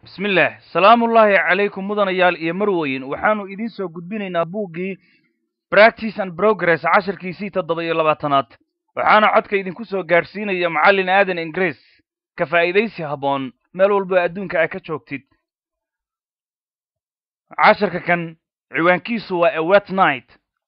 bismillaah salaamullaahi calaykum mudanayaal iyo marweyn waxaanu idiin soo gudbinaynaa buuggii practice and progress cashirkiisii toddoba iyo labaatanaad waxaana codka idinku soo gaadhsiinaya macallin aadan ingiriis ka faa'iidaysi habboon meel walba adduunka a ka joogtid cashirka kan ciwaankiisu waa a wet night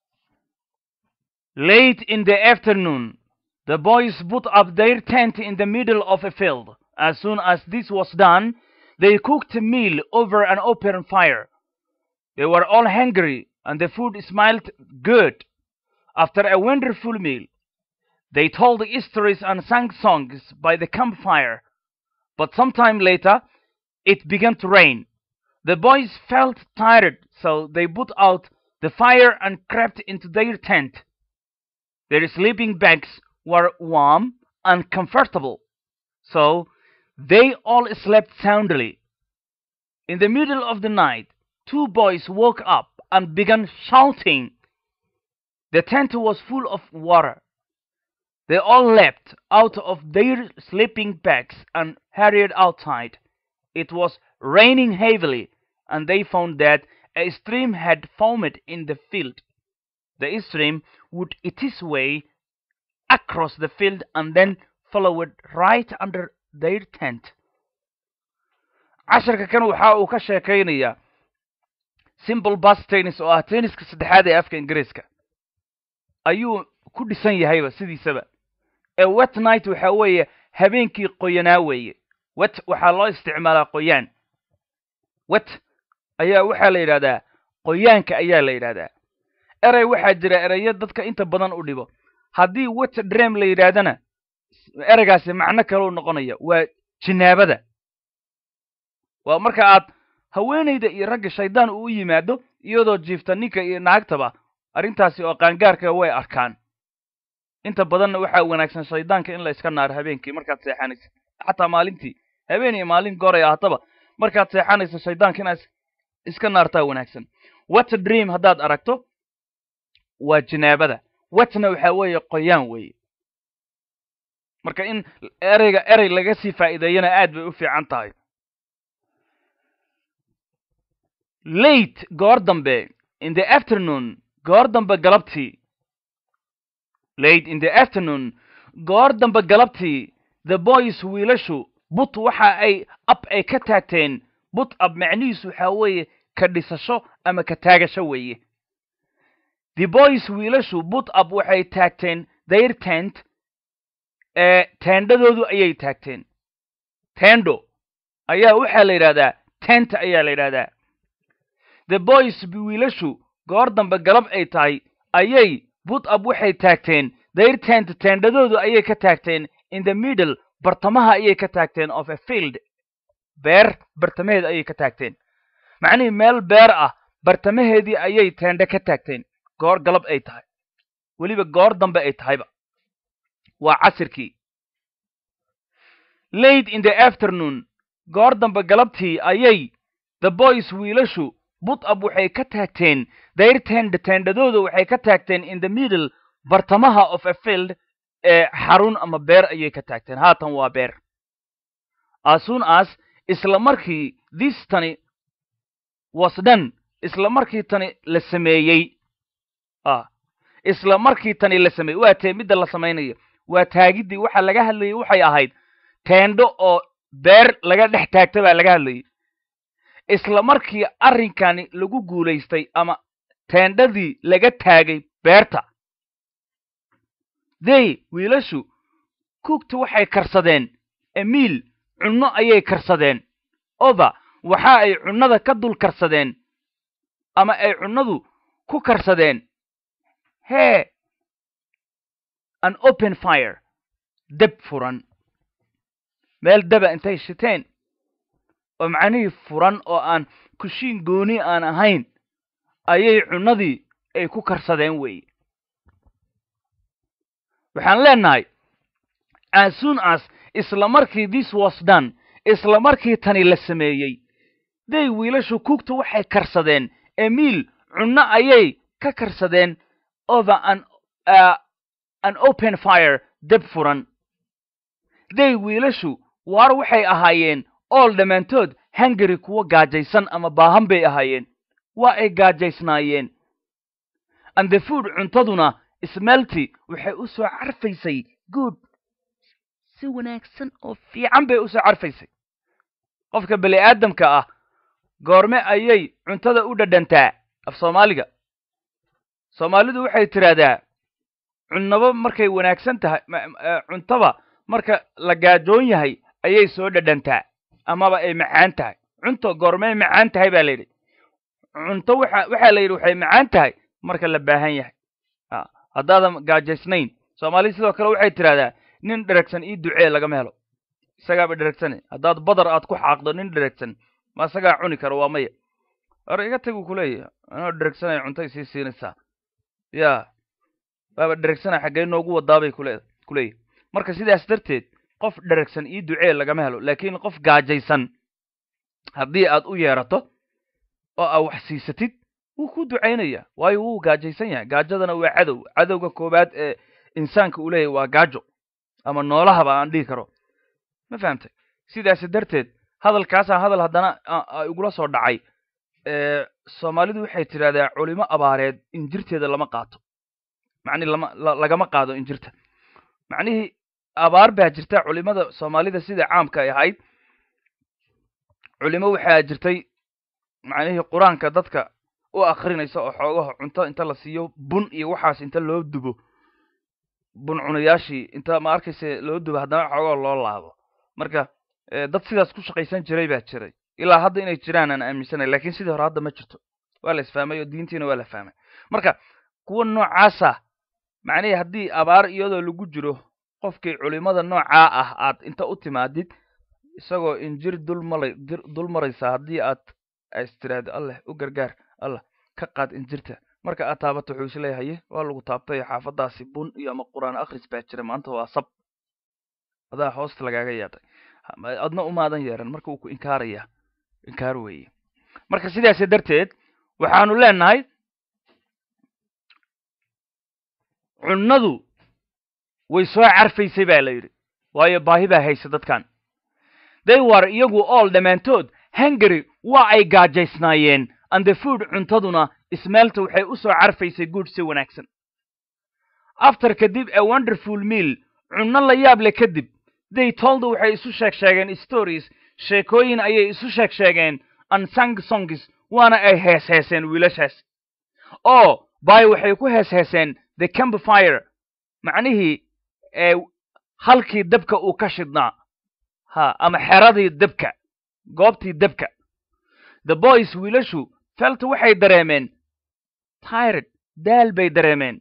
late in the afternoon the boys put up their tent in the middle of a field as soon as this was done They cooked a meal over an open fire. They were all hungry, and the food smelled good. After a wonderful meal, they told stories and sang songs by the campfire. But some time later, it began to rain. The boys felt tired, so they put out the fire and crept into their tent. Their sleeping bags were warm and comfortable, so they all slept soundly. In the middle of the night, two boys woke up and began shouting. The tent was full of water. They all leapt out of their sleeping bags and hurried outside. It was raining heavily, and they found that a stream had formed in the field. The stream would eat its way across the field and then follow it right under their tent casharka kan waxa uu ka sheekaynayaa simple bas tennis oo ah tenniska saddexaad ee afka ingiriiska ayuu ku dhisan yahayba sidiisaba ee wet night waxa weeye habeenkii qoyanaa weeye wet waxaa loo isticmaalaa qoyaan wet ayaa waxaa la yidhahdaa qoyaanka ayaa la yidhahdaa erey waxaa jira ereyo dadka inta badan u dhibo haddii wet drem la yidhaahdana ereygaasi macno kaleu noqonaya waa jinaabada waa marka aad haweenayda iyo ragga shaydaan uu u yimaado iyadoo jiifta ninka iyo naagtaba arrintaasi oo qaangaarka way arkaan inta badanna waxaa wanaagsan shaydaanka in la iska naaro habeenkii markaad seexanaysa xataa maalintii habeen iyo maalin gooraya hataba markaad seexanayso shaydaanka inaad iska naartaa wanaagsan wet dream haddaad aragto waa jinaabada wetna waxaa weeye qoyaan weeye marka in ereyga erey laga sii faa'iideeyana aad bay u fiican tahay late goor dambe in the afternoon goor dambe galabtii late in the afternoon goor dambe galabtii the boys wiilashu but waxa ay ab ay ka taagteen but ab macnihiisu waxaa weeye ka dhisasho ama ka taagasho weeye the boys wiilashu but ab waxay taagteen their tent ee teendhadoodu ayay taagteen tendo ayaa waxaa la yidhahdaa tent ayaa la yidhahdaa the boys wiilashu goor dambe galab ay tahay ayay but ab waxay taagteen their tent teendhadoodu ayay ka taagteen in the middle bartamaha ayay ka taagteen of a field beer bartamaheed ayay ka taagteen macnihii meel beer ah bartamaheedii ayay teendhe ka taagteen goor galab ay tahay weliba goor dambe ay tahayba waa casirkii late in the afternoon goor dambe galabtii ayay the boys wiilashu but ab waxay ka taagteen their tend teendhadooda waxay ka taagteen in the middle bartamaha of a field ee xarun ama beer ayay ka taagteen haatan waa beer as soon as isla markii this tani was done isla markii tani la sameeyey ah isla markii tani la sameeyey waa tee midda la samaynayo waa taagiddii waxa laga hadlayay waxay ahayd teendho oo beer laga dhex taagta baa laga hadlayay isla markii arrinkani lagu guulaystay ama teendhadii laga taagay beerta dey wiilashu cookta waxay karsadeen emiil cunno ayay karsadeen oba waxa ay cunnada ka dul karsadeen ama ay cunnadu ku karsadeen hee an open fire deb furan meel deba intay shiteen oo macnihii furan oo aan kushiin gooni aan ahayn ayay cunnadii ay ku karsadeen weeye waxaan leenahay as soon as isla markii this was done isla markii tani la sameeyey day wiilashu cookta waxay karsadeen emiil cunno ayay ka karsadeen over an uh, an open fire deb furan day wiilashu waar waxay ahaayeen ool dhammaantood hungary kuwa gaajaysan ama baahan bay ahaayeen waa ay gaajaysnaayeen and the food cuntaduna smelty waxay u soo carfaysay good si wanaagsan oo fiican bay u soo carfaysay qofka bani aadamka ah goorme ayay cuntada u dhadhantaa af soomaaliga soomaalidu waxay tidhaahdaa cunnaba markay wanaagsan tahay cuntaba marka la gaajoon yahay ayay soo dhadhantaa amaba ay macaan tahay cunto goormey macaan tahay baa layidhi cunto waxa waxaa la yidhi waxay macaan tahay marka la baahan yahay haddaadan gaajaysnayn soomaalida sidoo kale waxay tidhahdaa nin dheragsan ii ducee lagama helo isagaaba dheragsane haddaad badar aad ku xaaqdo nin dheragsan ma isagaa cuni karo waa maya hore iga taguu kuleeyahy anoo dheragsanay cuntay sii siinaysaa ya baaba dheregsana xaggee noogu wadaabay kule kuleeyahy marka sidaas darteed qof dheragsan ii ducee lagama helo laakiin qof gaajaysan haddii aad u yeerato oo aa wax siisatid wuu ku ducaynaya waayo wuu gaajaysan yahay gaajadana waa cadow cadowga koowaad ee insaanka uu leeyahy waa gaajo ama noolahaba aan dhihi karo ma fahamtay sidaasi darteed hadalkaasaan hadal haddana igula soo dhacay soomaalidu waxay tidhahdaa culimo abaareed injirteeda lama qaato macnihi lama lagama qaado injirta macnihii abaar baa jirta culimada soomaalida sida caamka ay ahayd culimo waxaa jirtay macnihii qur-aanka dadka u akrinaysa oo xoogaha cunto inta la siiyo bun iyo waxaas inta loo dubo bun cunayaashii inta ma arkayse loo dubo haddana xoogaha loo laabo marka dad sidaas ku shaqaysan jiray baa jiray ilaa hadda inay jiraan aan aaminsanay lakin sidii hore hadda ma jirto waa la isfahmay oo diintiina waa la fahmay marka kuwa noocaasa macnihii haddii abaar iyadoo lagu jiro qofkii culimada noocaa ah aad inta u timaadid isagoo injir dulmala dul maraysaa haddii aad is tiraahdo alleh u gargaar allah ka qaad injirta marka aad taabato wuxuu isleeyahaye waa lagu taabtay xaafadaasi bun iyo ama qur-aan akhris baa jira maanta waa sab adaa hoosta lagaaga yeedhay adna umaadan yeeran marka wuu ku inkaaraya inkaar weeye marka sidaasi darteed waxaanu leenahay cunnadu way soo carfaysay baa la yidhi waayo baahi baa haysa dadkan they war iyagu ool dhammaantood hungary waa ay gaajaysnaayeen and the food cuntaduna ismeelta waxay u soo carfaysay guud si wanaagsan after kadib a wonderful meal cunno la yaab le kadib they tolda waxay isu sheeg sheegeen stories sheekooyin ayay isu sheeg sheegeen unsung songs waana ay hees heeseen wiilashaas oo by waxay ku hees heeseen the campfire macnihii ee halkii dabka uu ka shidnaa ha ama xeradii dabka goobtii dabka the boys wiilashu felta waxay dareemeen tired daal bay dareemeen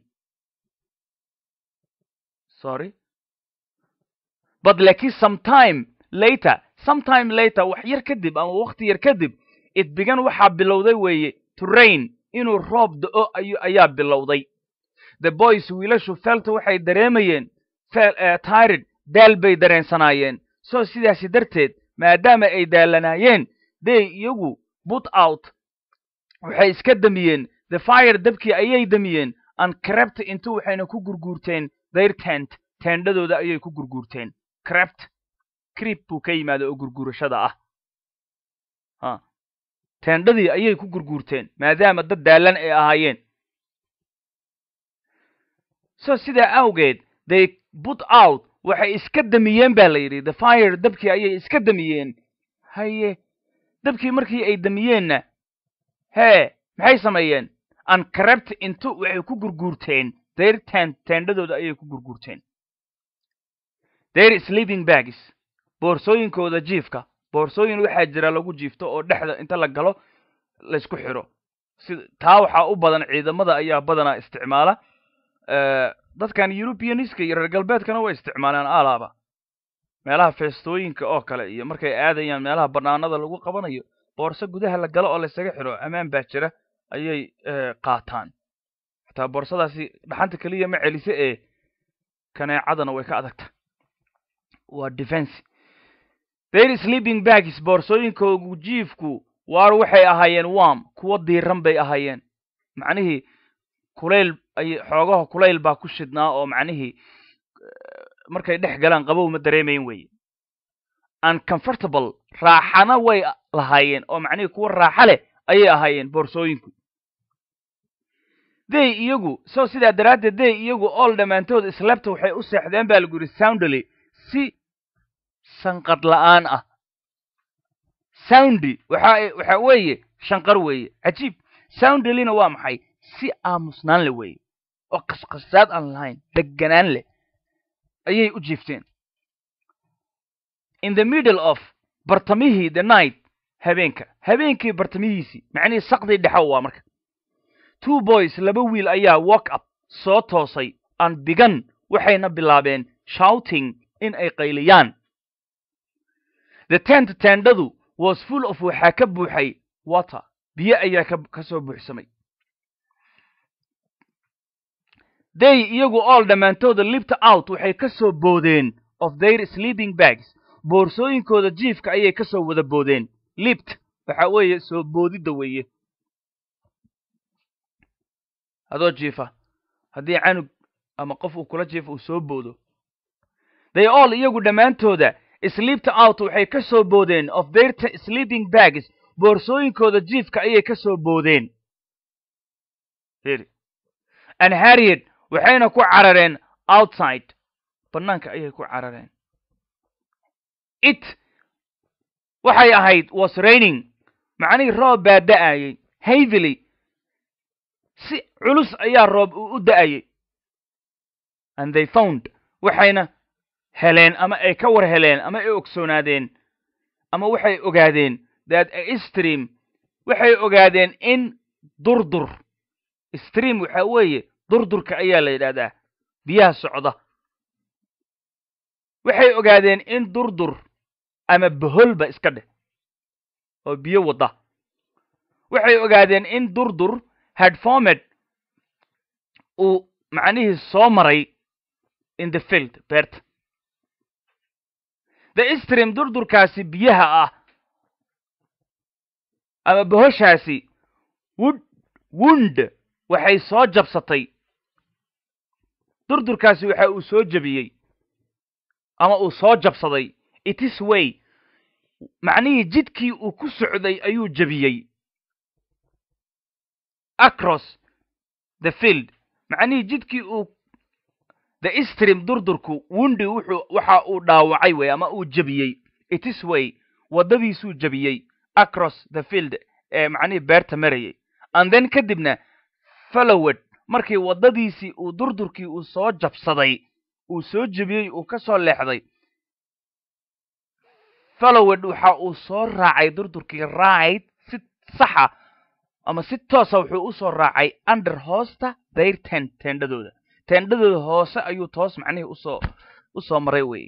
sorry but laakiin sometime later sometime later wax yar kadib ama wakti yar kadib it began waxaa bilowday weeye to rain inuu roob da-o ay ayaa bilowday the boys wiilashu felta waxay dareemayeen tired daal bay dareensanaayeen so sidaasi darteed maadaama ay daalanaayeen day iyagu put out waxay iska damiyeen the fire dabkii ayay damiyeen and crept intu waxayna ku gurguurteen their tent teendhadooda ayay ku gurguurteen crept crip buu ka yimaada oo gurguurashada ah ha teendhadii ayay ku gurguurteen maadaama dad daalan ay ahaayeen so sidaa awgeed they put out waxay iska damiyeen ba la yidhi the fire dabkii ayay iska damiyeen haye dabkii markii ay damiyeenna hee maxay sameeyeen and crept intu waxay ku gurguurteen their tent teendhadooda ayay ku gurguurteen their sleeping bags boorsooyinkooda jiifka boorsooyin waxaa jira lagu jiifto oo dhexda inta la galo laysku xiro si taa waxaa u badan ciidamada ayaa badanaa isticmaala dadkan europeaniska iyo reer galbeedkana way isticmaalaan alaaba meelaha feestooyinka oo kale iyo markay aadayaan meelaha banaanada lagu qabanayo boorso gudaha la galo oo laysaga xiro ammaan baa jira ayay qaataan xataa boorsadaasi dhaxanta keliya ma celise ee kaneecadana way ka adagta waa defense their sleeping bags boorsooyinkoogu jiifku waar waxay ahaayeen wam kuwo diiran bay ahaayeen macnihii kulayl ay xoogaha kulayl baa ku shidnaa oo macnihii markay dhex galaan qabow ma dareemayn weye uncomfortable raaxana way lahaayeen oo macnihii kuwa raaxa leh ayay ahaayeen boorsooyinku day iyagu so sidaa daraaddeed day iyagu ool dhammaantood islabta waxay u seexdeen baa lagu yidhi soundly si sanqad la'aan ah soundy waxa waxa weeye shanqar weeye cajiib soundlyna waa maxay si aamusnaan le weeye oo qasqasaad aan lahayn deganaan leh ayay u jiifteen in the middle of bartamihii the night habeenka habeenkii bartamihiisii macnihii saqdii dhexo waa marka two boys laba wiil ayaa walk up soo toosay aan bigan waxayna bilaabeen shouting in ay qayliyaan the tent tendadu was full of waxaa ka buuxay water biyo ayaa ka soo buuxsamay day iyagu all dhammaantooda libta out waxay ka soo boodeen of their sleeping bags boorsooyinkooda jiifka ayay ka soo wada boodeen libt waxa weeye soo boodidda weeye adoo jiifa haddii canug ama qof uu kula jiifa uu soo boodo they all iyagu dhammaantooda sleepta out waxay ka soo boodeen of their sleeping bags boorsooyinkooda jiifka ayay ka soo boodeen and harriet waxayna ku carareen outside bannaanka ayay ku carareen it waxay ahayd was raining macnihii roob baa da'ayey havily si culus ayaa roob u da'ayey and they found waxayna heleen ama ay ka war heleen ama ay ogsoonaadeen ama waxay ogaadeen that a stream waxay ogaadeen in durdur stream waxa weeye durdurka ayaa la yidhahdaa biyaha socda waxay ogaadeen in durdur ama boholba iska dheh oo biyo wadda waxay ogaadeen in durdur hadfomed uu macnihii soo maray in the field beerta the stream durdurkaasi biyaha ah ama bohoshaasi wud wund waxay soo jabsatay durdurkaasi waxa uu soo jebiyey ama uu soo jabsaday itis way macnihii jidkii uu ku socday ayuu jebiyey across the field macnihii jidkii uu the stream durdurku wundi wuxuu waxa uu dhaawacay wey ama uu jebiyey itis way waddadiisuu jebiyey across the field ee macnihii beerta marayay and then kadibna fallowed markii waddadiisii uu durdurkii uu soo jabsaday uu soo jebiyey uu ka soo leexday fallowed waxa uu soo raacay durdurkii right si saxa ama si toosa wuxuu u soo raacay under hoosta dayr tent teendhadooda teendhadooda hoose ayuu toos macnihii usoo u soo maray weye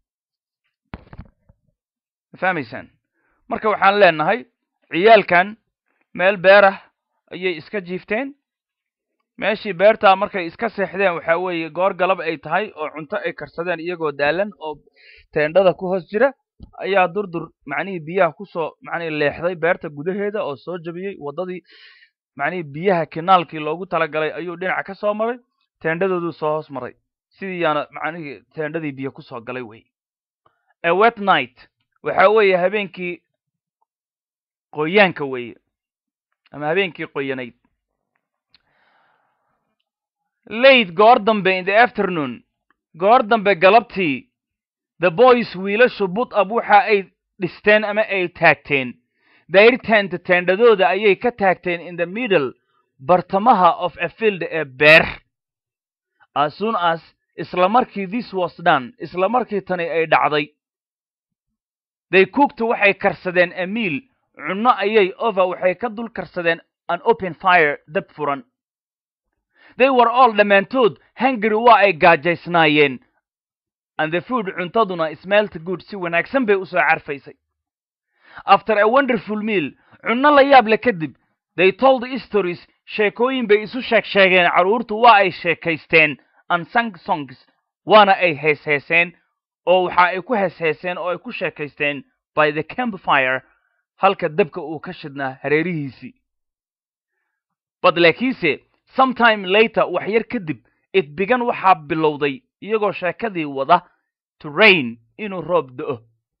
ma fahmaysaan marka waxaan leenahay ciyaalkan meel beerah ayay iska jiifteen meeshii beertaa markay iska seexdeen waxa weeye goor galab ay tahay oo cunto ay karsadeen iyagoo daalan oo teendhada ku hoos jira ayaa durdur macnihii biyaha kusoo macnihii leexday beerta gudaheeda oo soo jebiyey waddadii macnihii biyaha kinaalkii loogu talagalay ayuu dhinaca ka soo maray teendhadooduu soo hoos maray sidii yaana macnihii teendhadii biyo kusoo galay wey a wet night waxa weeye habeenkii qoyaanka weeye ama habeenkii qoyanayd late goor dambe in the afternoon goor dambe galabtii the boys wiilashu bud ab waxa ay dhisteen ama ay taagteen dayrtenta teendhadooda ayay ka taagteen in the middle bartamaha of a field ee beer as soon as isla markii this was done isla markii tani ay dhacday they cooked waxay karsadeen a meal cunno ayay over waxay ka dul karsadeen an open fire dab furan they were all dhammaantood hungary waa ay gaajaysnaayeen and the food cuntaduna smelt good si wanaagsan bay usoo carfaysay after a wonderful meal cunno la yaab le kadib they told stories sheekooyin bay isu sheeg sheegeen carruurtu waa ay sheekaysteen and sang songs waana ay heesheeseen oo waxa ay ku heesheeseen oo ay ku sheekaysteen by the campfire halka dabka uu ka shidnaa hareerihiisii bad laakiinse sometime later wax yar kadib idbigan waxaa bilowday iyagoo sheekadii wada to rain inuu roob da'o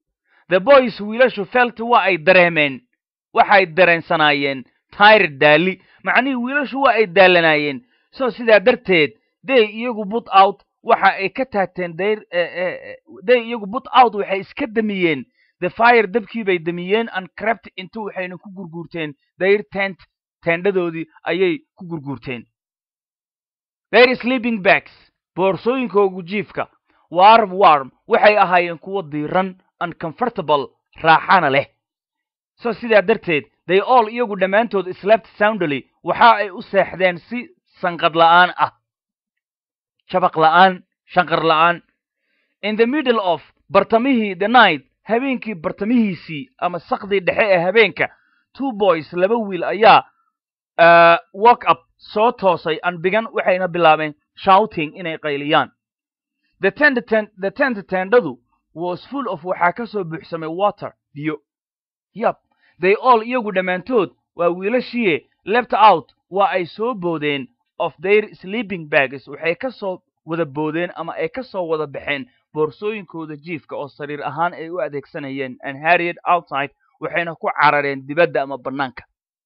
the boys wiilashu felt waa ay dareemeen waxay dareensanaayeen tired daali macnihii wiilashu waa ay daalanaayeen so sidaa darteed day iyagu but out waxa ay ka taagteen dayr day iyagu but out waxay iska damiyeen the fire dabkii bay damiyeen and crept into waxayna ku gurguurteen dayr tent teendhadoodii ayay ku gurguurteen their sleeping bags boorsooyinkoogu jiifka warm warm waxay ahaayeen kuwo diiran and comfortable raaxana leh so sidaa darteed they all iyagu dhammaantood slept soundly waxa ay u seexdeen si sanqad la'aan ah jabaq la'aan shanqar la'aan in the middle of bartamihii the night habeenkii bartamihiisii ama sakdii dhexe ee habeenka two boys laba wiil ayaa walk up soo toosay and bigan waxayna bilaabeen shouting inay qayliyaan the tent the tent tendadu was full of waxaa ka soo buuxsamay water biyo yab they all iyagu dhammaantood waa wiilashiie left out waa ay soo boodeen of their sleeping bags waxay ka soo wada boodeen ama ay ka soo wada baxeen boorsooyinkooda jiifka oo sariir ahaan ay u adeegsanayeen and harried outside waxayna ku carareen dibadda ama bannaanka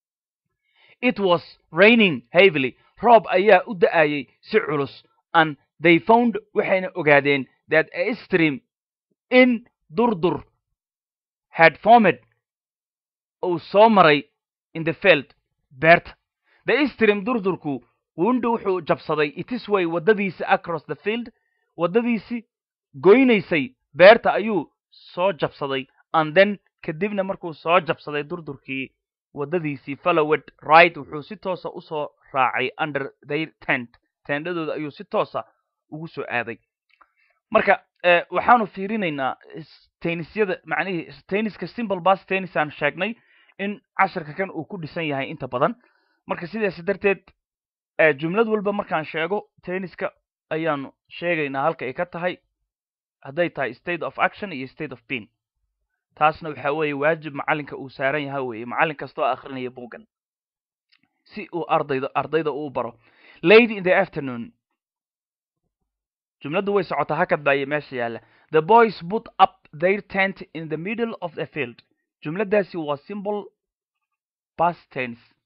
it was raining heavily roob ayaa u da'ayay si culus and they found waxayna ogaadeen that a stream in durdur had formed uu soo maray in the field beerta the stream durdurku wundi wuxuu jabsaday itisway waddadiisi across the field waddadiisi goynaysay beerta ayuu soo jabsaday and then kadibna markuu soo jabsaday durdurkii waddadiisii followed right wuxuu si toosa usoo raacay under their tent teendhadooda ayuu si toosa ugu soo aaday marka waxaanu fiirinaynaa tennisyada macnihii tenniska simple bas tennis aan sheegnay in casharka kan uu ku dhisan yahay inta badan marka sidaas darteed jumlad walba markaan sheego tenniska ayaanu sheegaynaa halka ay ka tahay hadday tahay state of action iyo state of bean taasna waxa weeye waajib macallinka uu saaran yaha weeye macallin kastoo akrinaya buuggan si uu ardayda ardayda uu baro lady in the afternoon jumladdu way socotaa hakad baaye meesha yaalla the boys put up their tent in the middle of the field jumladdaasi waa simple past tense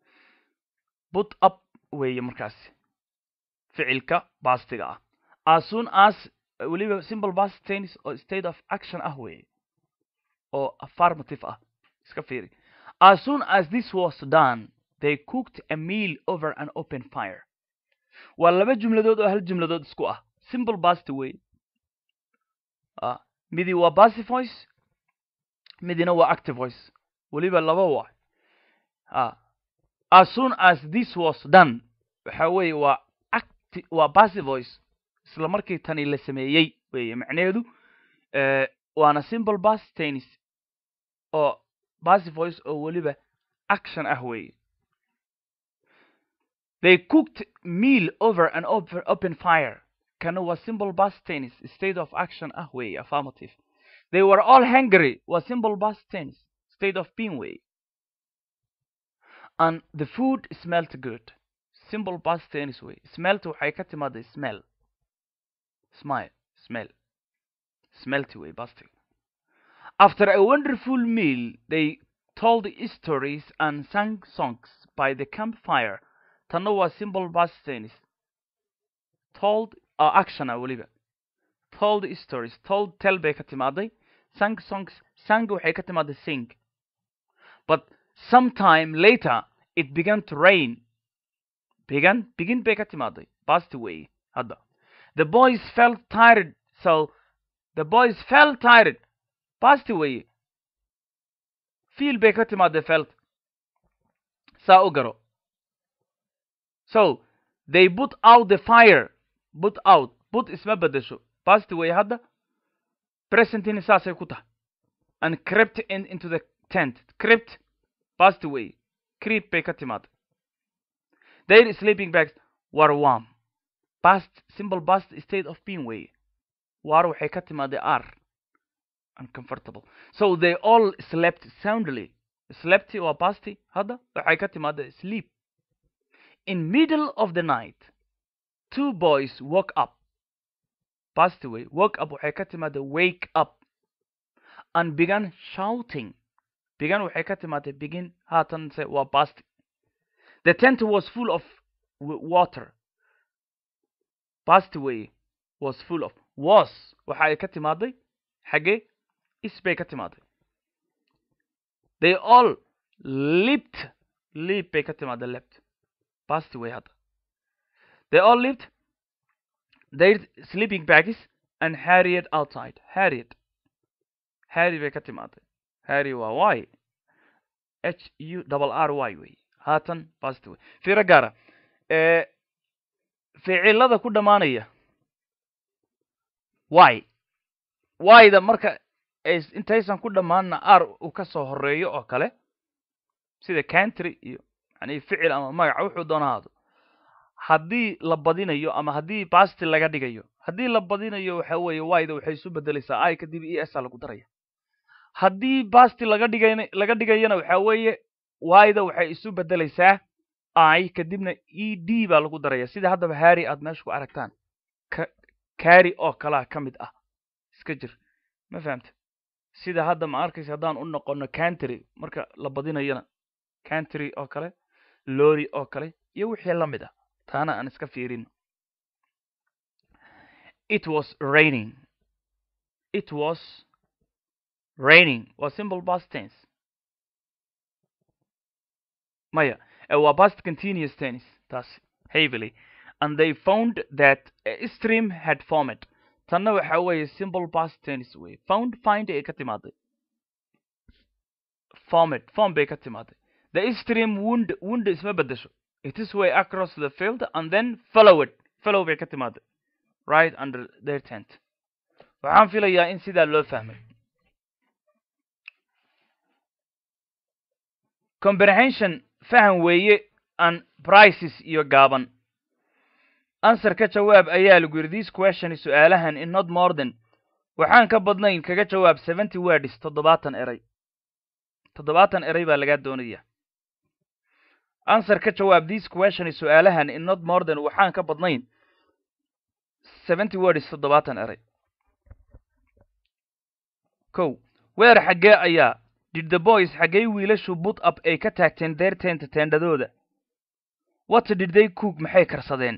put up weeye markaasi ficilka bastiga ah as soon as weliba simple past tense oo state of action ah weeye oo affirmative ah iska fiiri as soon as this was done they cooked a meal over an open fire waa laba jumladood oo hal jumladood isku ah simple basti wey midi waa basy voice midina waa active voice weliba laba waa as soon as this was done waxa weeye waa acti waa basy voice isla markii tani la sameeyey weeye macnaheedu waana simple bas tennis oo basy voice oo weliba action ah weeye they cooked meal over an open fire kana waa simple bas tennis state of action ah weeye affirmative they were all hungry waa simple bas tennis state of being way and the food smelt good simple past tense way smelt waxay ka timaada smell smile smell smelty way bastig after a wonderful meal they told stories and sang songs by the campfire tanna waa simple past tense told uh, actiona weliba told stories told tell bay ka timaaday sang songs sang waxay ka timaaday sing but sometime later it began to rain began begin bay ka timaaday past way hadda the boys felt tired so the boys felt tired past way feel bay ka timaaday felt saa u garo so they put out the fire put out put isma bedesho past way hadda presentini saasay ku tahay and crept in into the tent crept past way creep bay ka timaaday their sleeping bags were warm past simple past state of being way war waxay ka timaaday r uncomfortable so they all slept soundly slept waa pasti hadda waxay ka timaaday sleep in middle of the night two boys woke up past way woke up waxay ka timaaday wake up and began shouting began waxay ka timaatay begin haatanse waa bast the tent was full of water bast way was full of was waxa ay ka timaaday xaggee is bay ka timaaday they all lived leap bay ka timaaday lept bast way hadda they all lived their sleeping bags and harried outside harried harry bay ka timaaday harry waa y h u double r y wey haatan bast way fiiro gaara ficilada ku dhammaanaya y y-da marka intaysan ku dhammaanna r uu ka soo horeeyo oo kale sida country iyo yani ficil ama magaca wuxuu doona haado haddii la badinayo ama haddii basti laga dhigayo haddii la badinayo waxa weeye y-da waxay isu bedelaysaa i kadib e s a lagu daraya haddii basti laga dhigay laga dhigayana waxa weeye y-da waxay isu bedelaysaa i kadibna e d baa lagu daraya sida haddaba harry aad meesha ku aragtaan ka carry oo kalaa ka mid ah iska jir ma fahamta sida hadda ma arkaysa haddaan u noqono country marka la badinayana country oo kale lori oo kale iyo wixii la mid ah taana aan iska fiirino it was raining it was raining waa simple past tense maya waa past continuous tense taas heavily and they found that a stream had formed tanna waxa weeye simple past tense wey found find ay ka timaaday formed form bay ka timaaday the stream wound wound isma bedesho it is way across the field and then follow it follow bay ka timaaday right under their tent waxaan filayaa in sidaa loo fahmay comprehension faham weeye an prices iyo gaaban answer ka jawaab ayaa lagu yidhi this question su-aalahan in not more than waxaan ka badnayn kaga jawaab seventy words toddobaatan eray toddobaatan eray baa lagaa doonaya answer ka jawaab this question su-aalahan in not more than waxaan ka badnayn seventy words toddobaatan eray kow weer xaggee ayaa did the boys xaggee wiilashu but up ay ka taagteen deer teenta teendhadooda what did they cook maxay karsadeen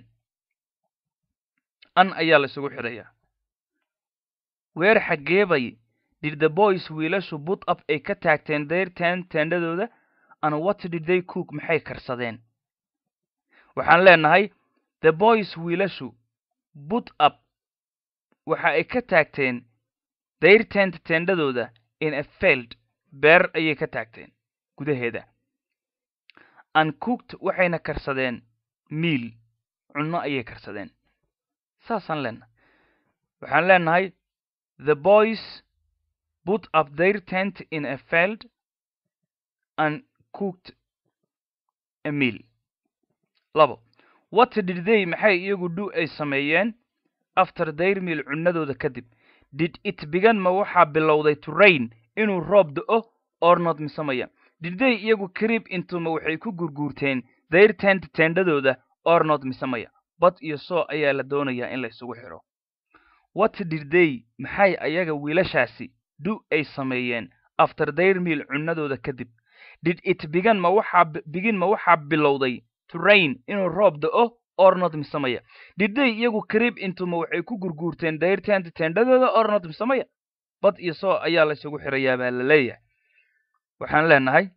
an ayaa la isugu xidhayaa weer xaggeebay did the boys wiilashu but up ay ka taagteen deer teen teendhadooda and what did they cook maxay karsadeen waxaan leenahay the boys wiilashu but up waxa ay ka taagteen deir tent teendhadooda in a field beer ayay ka taagteen gudaheeda and cooked waxayna karsadeen miil cunno ayay karsadeen saasaan leenahay waxaan leenahay the boys put up their tent in a field and cooked a meal labo what did they maxay iyagu dhu ay sameeyeen after their meal cunnadooda kadib did it began ma waxaa bilowday to rain inuu roob do-o or not misamaya did they iyagu crib intuma waxay ku gurguurteen their tent teendhadooda or not misamaya bad iyo soo ayaa la doonayaa in la isugu xidho what did they maxay ayaga wiilashaasi du ay sameeyeen after their meal cunnadooda kadib did it began ma waxaa begin ma waxaa bilowday to rain inuu roob do-o or not misamaya did they iyagu crib intuma waxay ku gurguurteen their tent teendhadooda or not misamaya bad iyo soo ayaa la isugu xidhayaa baa la leeyahay waxaan leenahay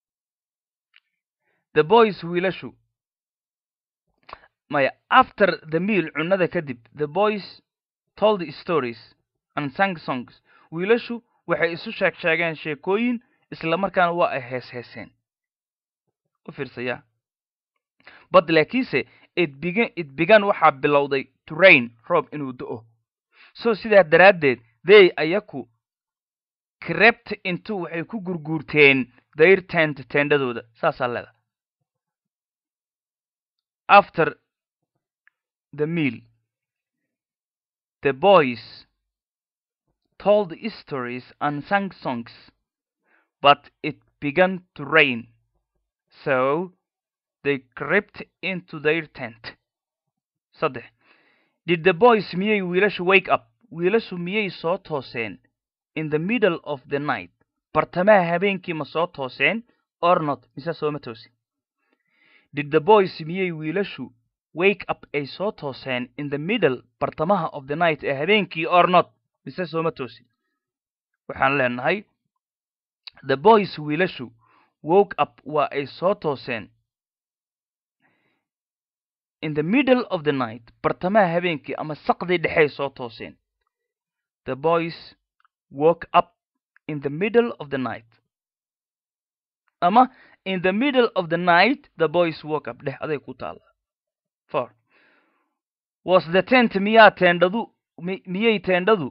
the boys wiilashu maya after the meal cunnada kadib the boys told stories and sang songs wiilashu waxay isu sheeg sheegeen sheekooyin islamarkaana waa ay hees heeseen u fiirsayaa bad laakiinse it began it began waxaa bilowday to rain roob inuu do-o so sidaa daraaddeed they ayaku crept intu waxay ku gurguurteen their tent teendhadooda saasaa leeda after the meal the boys told stories and sang songs but it began to rain so they crept into their tent saddex did the boys miyay wiilashu wake up wiilashu miyay soo tooseen in the middle of the night bartamaha habeenkii ma soo tooseen or not mise sooma toosin did the boys miyay wiilashu wake up ay soo tooseen in the middle bartamaha of the night ee habeenkii or not mise sooma toosin waxaan leenahay the boys wiilashu woke up waa ay soo tooseen in the middle of the night bartamaha habeenkii ama saqdii dhexey soo tooseen the boys woke up in the middle of the night ama in the middle of the night the boys woke up dheh aday ku taala for was the tent miyaa teendhadu miyay teendhadu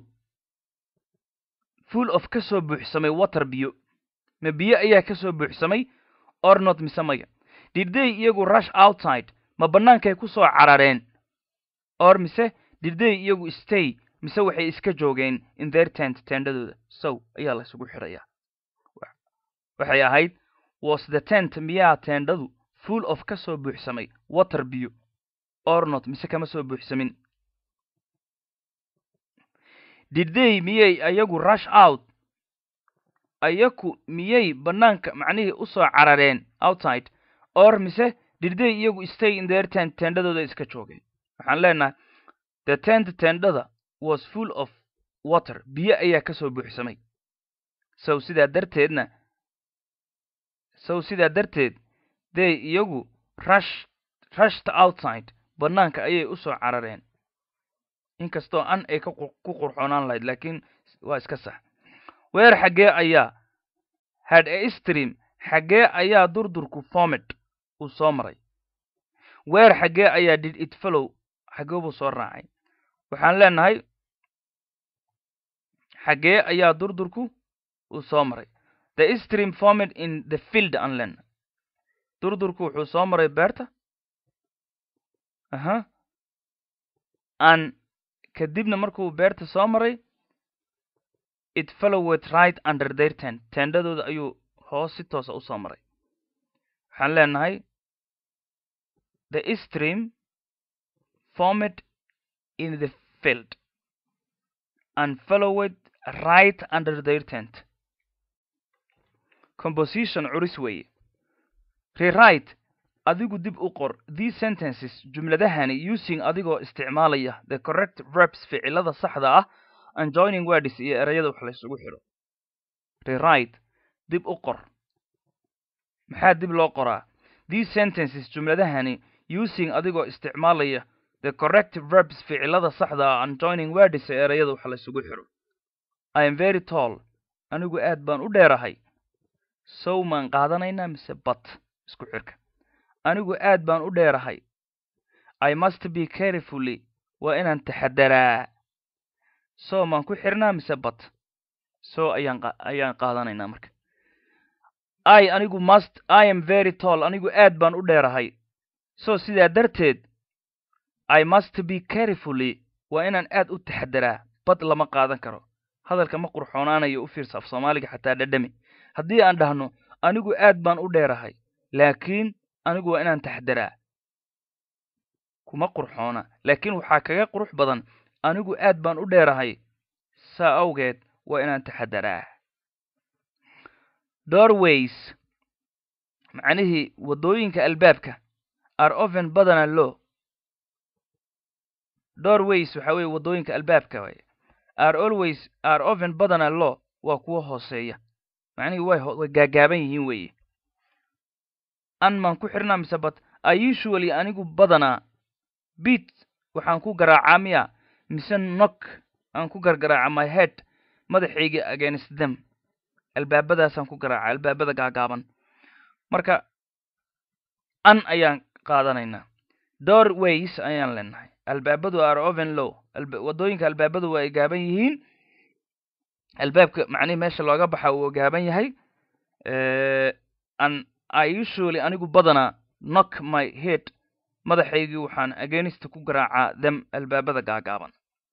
full of ka soo buuxsamay water biyo ma biyo ayaa ka soo buuxsamay or not mise maya did they iyagu rush outside ma bannaankay ku soo carareen or mise did they iyagu stay mise waxay iska joogeen in their tent teendhadooda sow ayaa la isugu xidhayaa waxay ahayd was the tent miyaa teendhadu full of ka soo buuxsamay water biyo or not mise kama soo buuxsamin did they miyay ayagu rush out ayaku miyay bannaanka macnihii u soo carareen outside or mise did they iyagu stay in their tent teendhadooda iska joogeen waxaan leenahay the tent teendhada was full of water biyo ayaa ka soo buuxsamay sow sidaa darteedna sow sidaa darteed they iyagu rush rushed outside bannaanka ayay u soo carareen inkastoo an ay ka ku qurxoonaan lahayd laakiin waa iska sax weer xaggee ayaa had a stream xaggee ayaa durdurku formed uu soo maray weer xaggee ayaa did it follow xaggee buu soo raacay waxaan leenahay xaggee ayaa durdurku uu soo maray the stream formed in the field aan leenahay durdurku wuxuu soo maray beerta aha an kadibna markuu beerta soo maray it followed right under their tent teendhadooda ayuu hoos si toosa u soo maray waxaan leenahay the stream formed in the field and followed right under their tent composition curis weeye rewrite adigu dib u qor these sentences jumladahani using adigoo isticmaalaya the correct verbs ficilada saxda ah and joining words iyo ereyada wax la isugu xidho rewrite dib u qor maxaa dib loo qoraa these sentences jumladahani using adigoo isticmaalaya the correct verbs ficilada saxda ah and joining words ee ereyada wax la isugu xidho i am very tall anigu aad baan u dheerahay sow maan qaadanaynaa mise bat isku xirka anigu aad baan u dheerahay i must be carefully waa inaan taxadaraa so maan ku xirnaa mise bat so ayaan ayaan qaadanaynaa marka i anigu must i am very tall anigu aad baan u dheerahay so sidaa darteed i must be carefully waa inaan aad u taxadaraa bad lama qaadan karo hadalka ma qurxoonaanayo u fiirsa af soomaaliga xataa dhadhami haddii aan dhahno anigu aad baan u dheerahay laakiin anigu waa inaan taxdaraa kuma qurxoona laakiin waxaa kaga qurux badan anigu aad baan u dheerahay saa awgeed waa inaan taxadaraa doorways macnihii waddooyinka albaabka are oven badana lo doorways waxa weeye waddooyinka albaabka waay are always are oven badana lo waa kuwa hooseeya macnihii way way gaagaaban yihiin weeye an maan ku xirnaa mise bad i usually anigu badanaa beat waxaan ku garaacaa miya mise nok aan ku gargaraaca my head madaxayga against them albaabadaasaan ku garaaca albaabada gaagaaban marka an ayaan qaadanaynaa doorways ayaan leenahay albaabadu are oven low waddooyinka albaabadu waa ay gaaban yihiin albaabka macnihi meesha looga baxa uu gaaban yahay an i usually anigu badanaa knock my head madaxaygii waxaan against ku garaacaa them albaabada gaagaaban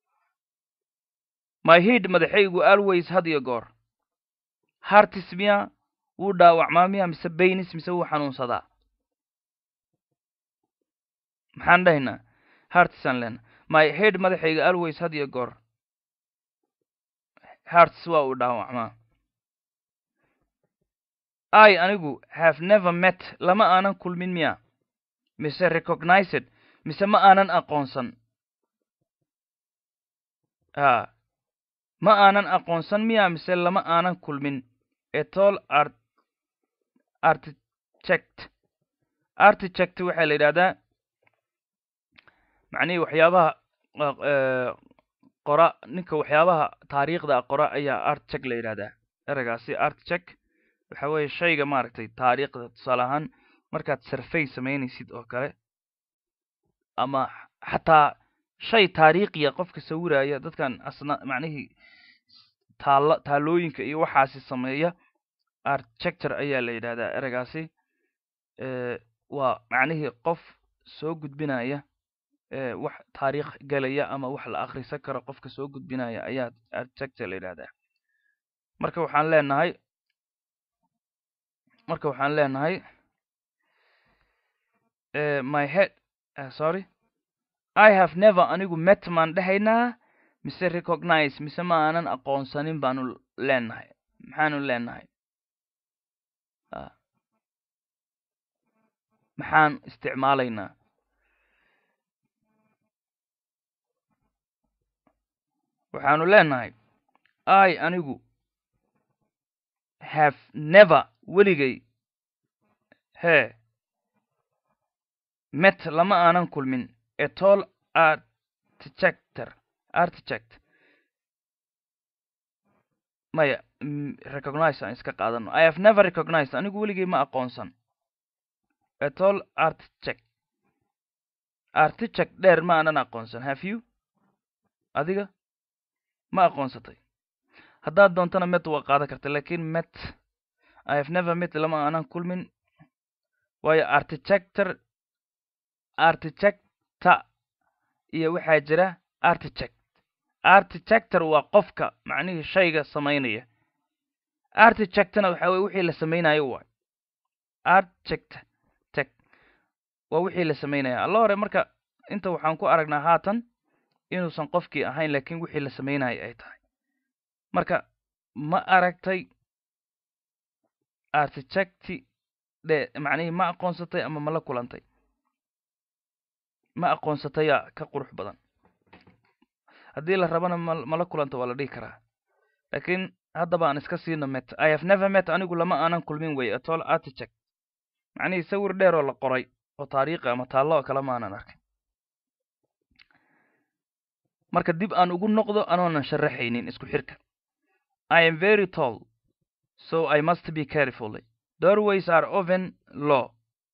my head madaxaygu always had iyo goor hartis miya wuu dhaawacmaa miya mise baynis mise wuu xanuunsadaa maxaan dhahaynaa hartisaan leena my head madaxayga always had iyo goor hearts waa uu dhaawacmaa i anigu have never met lama aanan kulmin miya mise recognized mise ma aanan aqoonsan a ma aanan aqoonsan miya mise lama aanan kulmin etol art artichect artichect waxaa la yidhahdaa macnihii waxyaabaha qora ninka waxyaabaha taariikhda qora ayaa artichect la yidhahdaa ereygaasi artichect waxa weeye shayga maaragtay taariikhda tusaale ahaan markaad survey samaynaysid oo kale ama xataa shay taariikhiya qofka sawiraya dadkan asna macnihii taalla taalooyinka iyo waxaasi sameeya architecture ayaa la yidhahdaa ereygaasi waa macnihii qof soo gudbinaya wax taariikh gelaya ama wax la akhrisan karo qofka soo gudbinaya ayaa architecture la yidhahdaa marka waxaan leenahay marka waxaan leenahay my head uh, sorry i have never anigu met maan dhehaynaa mise recognize mise ma aanan aqoonsanin baanu leenahay maxaanu leenahay maxaan isticmaalaynaa waxaanu leenahay i anigu have never weligay hee met lama aanan kulmin etol artichector artichect maya recognize aan iska qaadano i have never recognized anigu weligay ma aqoonsan etol artichect artichect dheer ma aanan aqoonsan have you adiga ma aqoonsatay haddaad doontana met waa qaadan karta lakin met i have never met lama aanan kulmin waayo artichector artichecta iyo waxaa jira artichect artichector waa qofka macnihii shayga samaynaya artichectna waxa weye wixii la samaynayo waay archect tec waa wixii la samaynaya alla hore marka inta waxaan ku aragnaa haatan inuusan qofkii ahayn lakin wixii la samaynayo ay tahay marka ma aragtay artichecti dhe macnihii ma aqoonsatay ama ma la kulantay ma aqoonsatayaa ka qurux badan haddii la rabana ma mala kulanta waa la dhihi karaa lakin haddaba aan iska siino met i have never met anigu lama aanan kulmin wey atol artichect macnihii sawir dheer oo la qoray oo taariikhi ama taallo oo kale ma aanan arkay marka dib aan ugu noqdo anoonan sharaxaynin isku xirka i am very tall so i must be carefully doorways are often low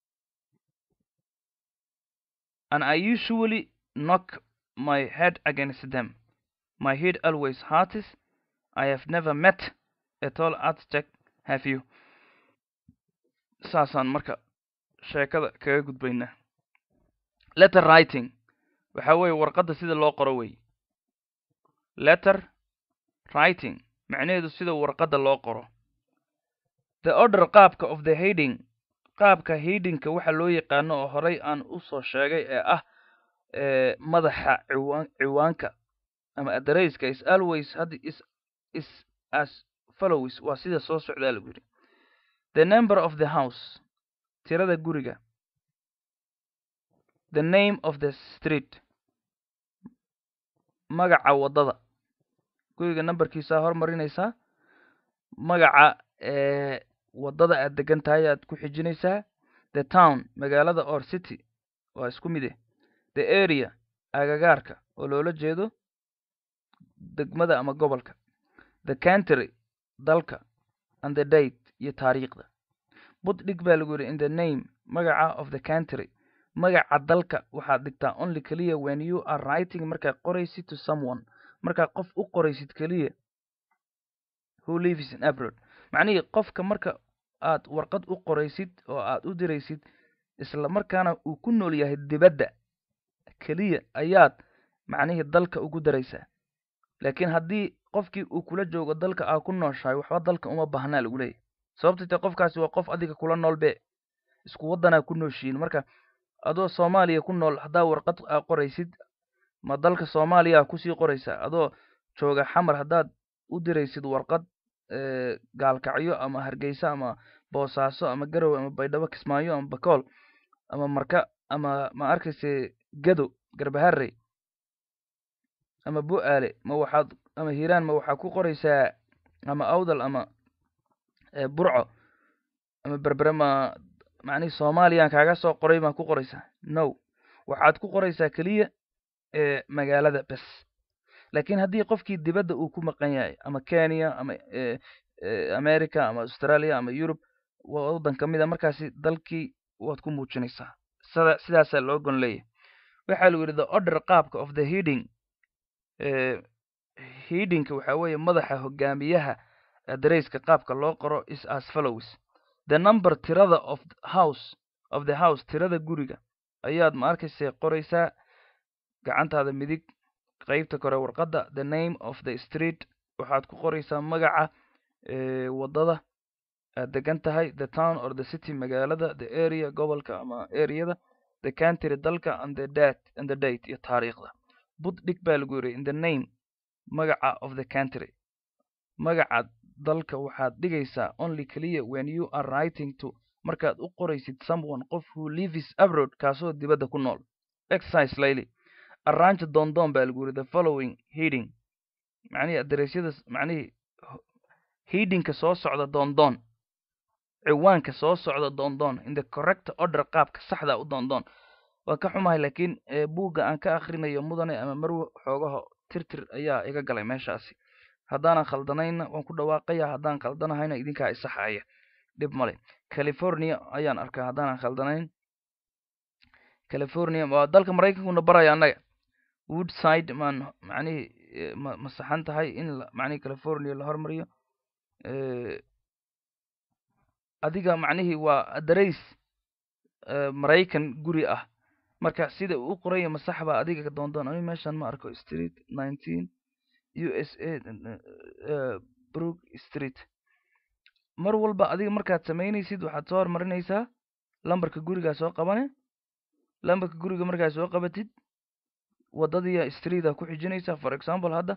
and i usually knock my head against them my head always hurts i have never met a tall architect have you saasaan marka sheekada kaga gudbaynaa letter writing waxa weeye warqadda sida loo qoro wey letter writing macnaheedu sida warqadda loo qoro the order qaabka of the heading qaabka headingka waxa loo yaqaano oo horey aan usoo sheegay ee ah madaxa ciwaan ciwaanka ama adareyska is always had is is as follows waa sida soo socdaa lagu yidhi the number of the house tirada guriga the name of the street magaca waddada guriga numberkiisaa hormarinaysaa magaca waddada aad degan tahay aad ku xijinaysaa the town magaalada or city waa isku mide the area agagaarka oo loola jeedo degmada ama gobolka the country dalka and the date iyo taariikhda bud dhig baa lagu yidhi in the name magaca of the country magaca dalka waxaad dhigtaa only keliya when you are writing markaad qoraysid to someone markaad qof u qoraysid keliya who lives in abroad macnihii qofka marka aad warqad u qoraysid oo aad u diraysid isla markaana uu ku nool yahay dibadda keliya ayaad macnihii dalka ugu daraysaa laakiin haddii qofkii uu kula joogo dalka aa ku nooshahay waxba dalka uma baahnaa lagu leeyahy sababta te qofkaasi waa qof adiga kula nool be isku waddanaa ku nooshihiin marka adoo soomaaliya ku nool haddaa warqad aa qoraysid ma dalka soomaaliya kusii qoraysaa adoo jooga xamar haddaad u diraysid warqad gaalkacyo ama hargeysa ama boosaaso ama garowe ama baydhabo kismaayo ama bakool ama marka ama ma arkayse gado garbaharey ama bu-aale ma waxaad ama hiiraan ma waxaad ku qoraysaa ama awdal ama burco ama berbere ma macnihi soomaaliyaan kaaga soo qoray maa ku qoraysaa no waxaad ku qoraysaa keliya magaalada bes laakiin haddii qofkii dibadda uu ku maqan yahay ama kenya ama america ama australia ama eurobe waddan ka mid a markaasi dalkii waad ku muujinaysaa sida sidaasaa loo gon leeyahay waxaa lagu yidhi the order qaabka of the heading headingka waxaa weeye madaxa hogaamiyaha adareyska qaabka loo qoro is as follows the number tirada of house of the house tirada guriga ayaad ma arkaysa qoraysaa gacantaada midig qeybta kore warqadda the name of the street waxaad ku qoraysaa magaca waddada aad degan tahay the town or the city magaalada the area gobolka ama areada the country dalka and the date and the date iyo taariikhda bud dhig baa lagu yiri in the name magaca of the country magaca dalka waxaad dhigaysaa only clear when you are writing to markaad u qoraysid someone qof who lives abroad kaasoo dibadda ku nool exercise layli arrange dondon baa lagu yiri the following heading macnihii aderesyada macnihii headingka soo socda dondon ciwaanka soo socda dondon in the correct order qaabka saxda u dondon waa ka xumahay laakiin buugga aan ka akrinayo mudane ama marwe xoogaha tirtir ayaa iga galay meeshaasi haddaanan khaldanayna waan ku dhawaaqaya haddaan khaldanahayna idinkaa isaxaya dhib male california ayaan arkaa haddaanan khaldanayn california waa dalka maraykankuna baraya annaga woodside maan macnihii ma ma saxan tahay in macnihii california la hormariyo adiga macnihii waa adarays maraykan guri ah marka sida uu u qoranya masax baa adiga doondoon ani meeshan ma arko street nineteen u s a brook street mar walba adiga markaad samaynaysid waxaad soo hormarinaysaa lambarka gurigaa soo qabane lambarka guriga markaad soo qabatid waddadiiya streeta ku xijinaysaa for example hadda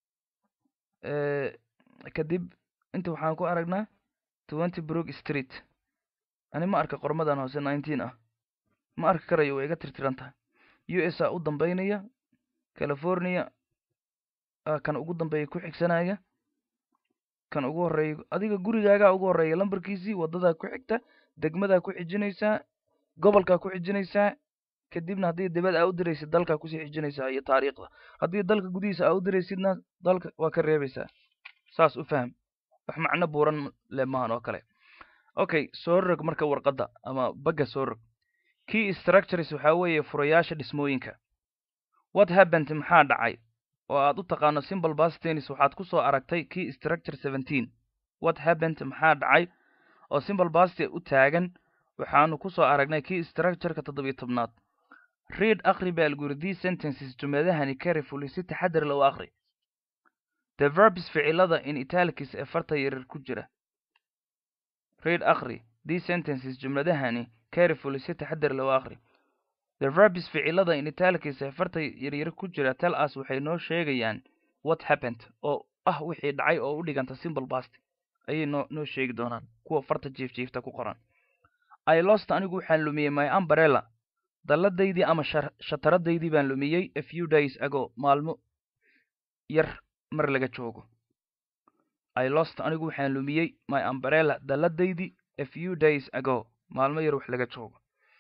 kadib inta waxaan ku aragnaa twenty brook street ani ma arka qormadan hoose nineteen ah ma arki karayo way iga tirtiran tahay u s a u dambeynaya california kan ugu dambeeya ku xigsanaya kan ugu horreeya adiga gurigaagaa ugu horreeya lambarkiisii waddadaa ku xigta degmadaa ku xijinaysaa gobolkaa ku xijinaysaa kadibna haddii dibad aa u diraysid dalkaa kusii xijinaysaa iyo taariikhda haddii dalka gudihiisa aa u diraysidna dalka waa ka reebaysaa saas u faham wax macno buuran le maahan oo kale okay soo rog marka warqadda ama bagga soo rog key structures waxaa weeye furayaasha dhismooyinka what happened maxaa dhacay oo aad u taqaano simple past tennis waxaad ku soo aragtay key structure seventeen what happened maxaa dhacay oo simple past u taagan waxaanu ku soo aragnay key structureka toddobiyo tobnaad read akri baa lagu yiri these sentences jumladahani carefully si taxadar leh u akri the verbs ficilada in italics ee farta yaryar ku jira read akri these sentences jumladahani carefully si taxadar leh u akri the verbs ficilada in italics ee farta yaryar ku jira tell us waxay noo sheegayaan what happened oo ah wixii dhacay oo u dhiganta simple past ayay noo noo sheegi doonaan kuwa farta jiifjiifta ku qoran i lost anigu waxaan lumiyey my umbrella dalladaydii ama shataradaydii baan lumiyey a few days ago maalmo yar mar laga joogo i lost anigu waxaan lumiyey my umbrella dalladaydii a few days ago maalmo yar wax laga joogo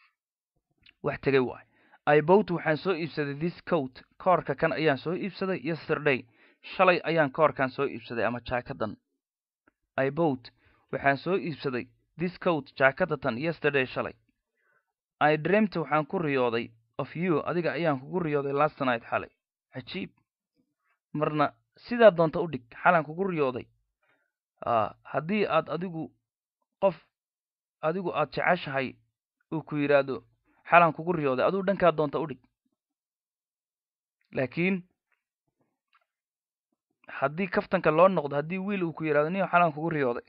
wax tegay waay i bowt waxaan soo iibsaday this coat koorka kan ayaan soo iibsaday yesterday shalay ayaan koorkan soo iibsaday ama jaakadan i bowt waxaan soo iibsaday this coat jaakadatan yesterday shalay i dreamt waxaan ku riyooday of you adiga ayaan kugu riyooday last night xalay cajiib marna sidaa doonta u dhig xalaan kugu riyooday haddii aad adigu qof adigu aad jeceshahay uu ku yidhaahdo xalaan kugu riyooday aduu dhankaa doonta u dhig laakiin haddii kaftanka loo noqdo haddii wiil uu ku yidhahdo niyo xalaan kugu riyooday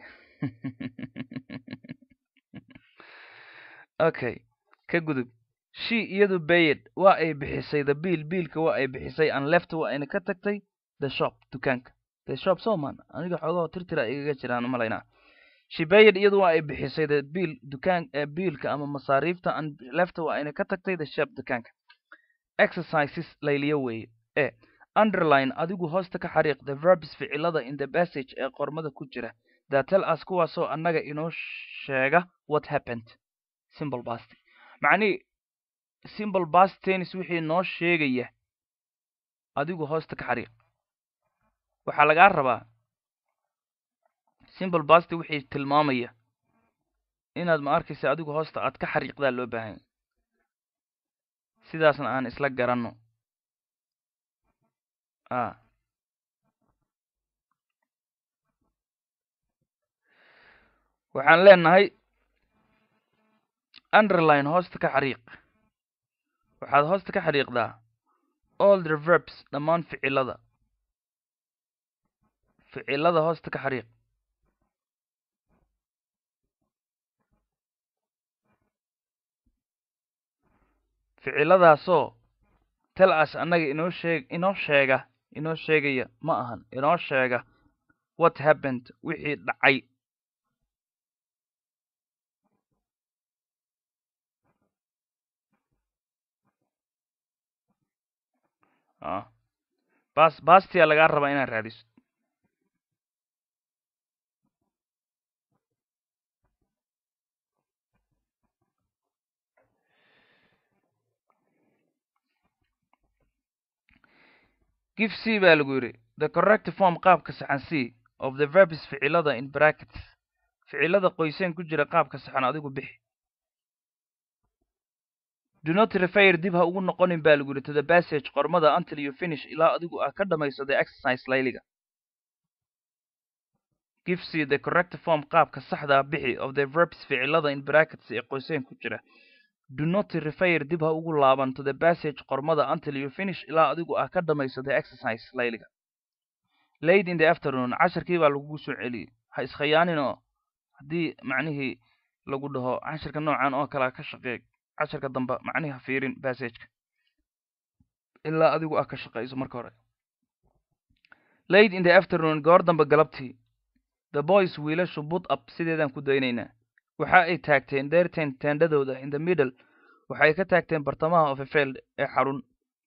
okay ka gudub she iyadu bayed waa ay bixisay the biil biilka waa ay bixisay an left waa ayna ka tagtay the shop dukaanka the shop soman aniga xoogahoo tirtira igaga jiraan umalaynaa shibayad iyadu waa ay bixisay the biil dukaan biilka ama masaariifta an lefta waa ayna ka tagtay the shop dukaanka exercises layliyo weeye e underline adigu hoosta ka xariiq the verbs ficilada in the passage ee qormada ku jira that tell us kuwaasoo annaga inoo sheega what happened simple past macnihii simple past tennis wixii noo sheegaya adigu hoosta ka xariiq waxaa lagaa rabaa simple past wixii tilmaamaya inaad ma arkaysa adigu hoosta aad ka xariiqdaa loo baahanya sidaasna aan isla garanno a waxaan leenahay underline hoosta ka xariiq waxaad hoosta ka xariiqdaa all the verbs dhammaan ficilada ficilada hoosta ka xariiq ficiladaasoo tel as annaga inoo sheeg inoo sheega inoo sheegaya ma ahan inoo sheega what happened wixii dhacay bas bastiyaa lagaa rabaa inaad raadiso give c baa lagu yidhi the correct form qaabka saxan c of the verbs ficilada in brackets ficilada qoyseen ku jira qaabka saxan adigu bixi do not refer dib ha ugu noqonin baa lagu yidhi to the passage qormada until you finish ilaa adigu aa ka dhamayso the exercise layliga give c the correct form qaabka saxdaa bixi of the verbs ficilada in brackets ee qoyseen ku jira do not refer dib ha ugu laaban to the passage qormada until you finish ilaa adigu aa ka dhamayso the exercise layliga late in the afternoon casharkii baa lagugu soo celiyey ha iskhayaanin oo haddii macnihii lagu dhaho cashirka noocan oo kalea ka shaqeey casharka dambe macnihi ha fiirin passageka ilaa adigu aa ka shaqeyso marka hore late in the afternoon goor dambe galabtii the boys wiilashu but up sideedaan ku daynaynaa waxa ay taagteen deerteen teendhadooda in the middle waxay ka taagteen bartamaha of a field ee xarun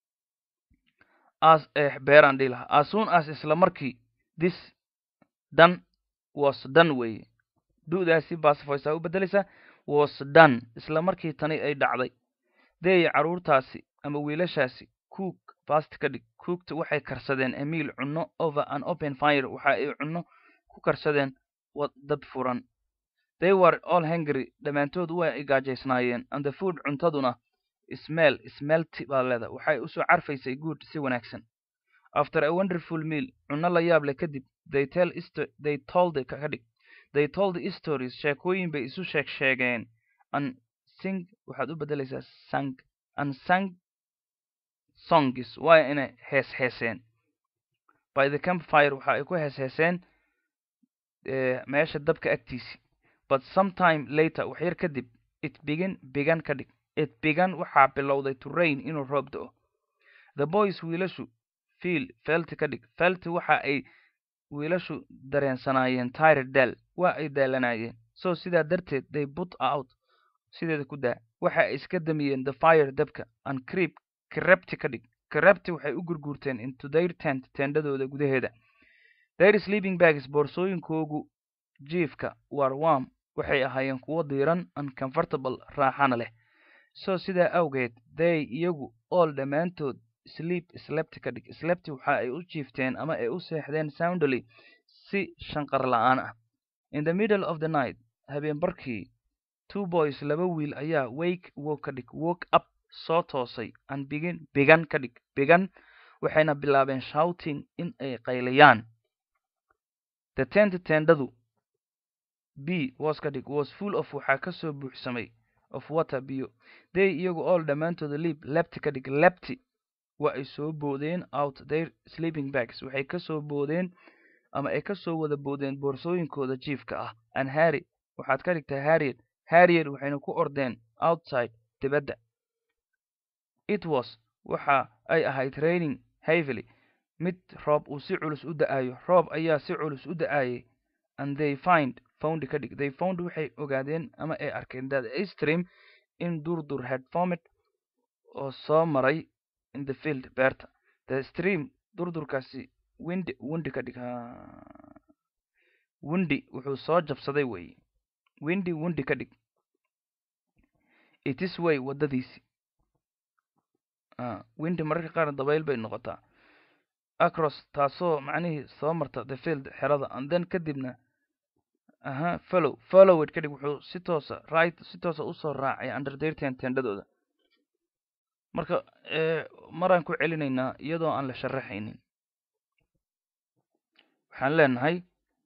as ee beeraan dhihi lahaa as soon as isla markii this done was done weeye du'daasi baasifoysaa u beddelaysaa was done isla markii tani ay dhacday deey carruurtaasi ama wiilashaasi cook fast ka dhig cookta waxay karsadeen emiil cunno over an open fire waxa ay cunno ku karsadeen dab furan they were all hungry dhammaantood waa ay gaajaysnaayeen and the food cuntaduna smell smelty baa leeda waxay usoo carfaysay good si wanaagsan after a wonderful meal cunno la yaab leh kadib they tell they told ka dhig they told the stories sheekooyin bay isu sheeg sheegeen and sing waxaad u beddelaysaa sang and sang songs waa inay hees heeseen by the campfire waxa ay ku hees heeseen meesha dabka agtiisi but sometime later wax yar kadib it begin began ka dhig it began waxaa bilowday to rain inuu roob do-o the boys wiilashu fiil felti ka dhig felti waxa ay wiilashu dareensanaayeen tired dal waa ay daalanaayeen so sidaa darteed they put out sideeda ku daa waxa ay iska damiyeen the fire dabka and creep crepti ka dhig crepti waxay u gurguurteen into their tent teendhadooda gudaheeda their sleeping bags boorsooyinkoogu jiifka war warm waxay ahaayeen kuwo diiran uncomfortable raaxana leh so sidaa awgeed they iyagu all dhammaantood sleep slepti ka dhig slepti waxa ay u jiifteen ama ay u seexdeen soundly si shanqar la-aan ah in the middle of the night habeen barkii two boys laba wiil ayaa wake woke ka dhig woke up soo toosay and begin began ka dhig began waxayna bilaabeen shouting in ay qaylayaan the tent tendadu b was ka dhig was full of waxaa ka soo buuxsamay of water biyo they iyagu all dhammaantooda liib lebti ka dhig lebti waa ay soo boodeen out their sleeping bags waxay ka soo boodeen ama ay ka soo wada boodeen boorsooyinkooda jiifka ah and harry waxaad ka dhigtaa harriet harriet waxayna ku ordeen outside dibadda it was waxa ay ahayd raining heavily mid roob uu si culus u da-ayo roob ayaa si culus u da-ayay and they find found ka dhig they found waxay ogaadeen ama ay arkeen that a stream in durdur had formed oo soo maray in the field beerta the stream durdurkaasi windi windi ka dhig windi wuxuu soo jabsaday weeye windi windi ka dhig it is way waddadiisi windi mararka qaar dabayl bay noqotaa across taasoo macnihii soo marta the field xerada and then kadibna aha follow follow it kadhig wuxuu si toosa right si toosa usoo raacay under dirten tendhadooda marka maraan ku celinaynaa iyadoo aan la sharaxaynin waxaan leenahay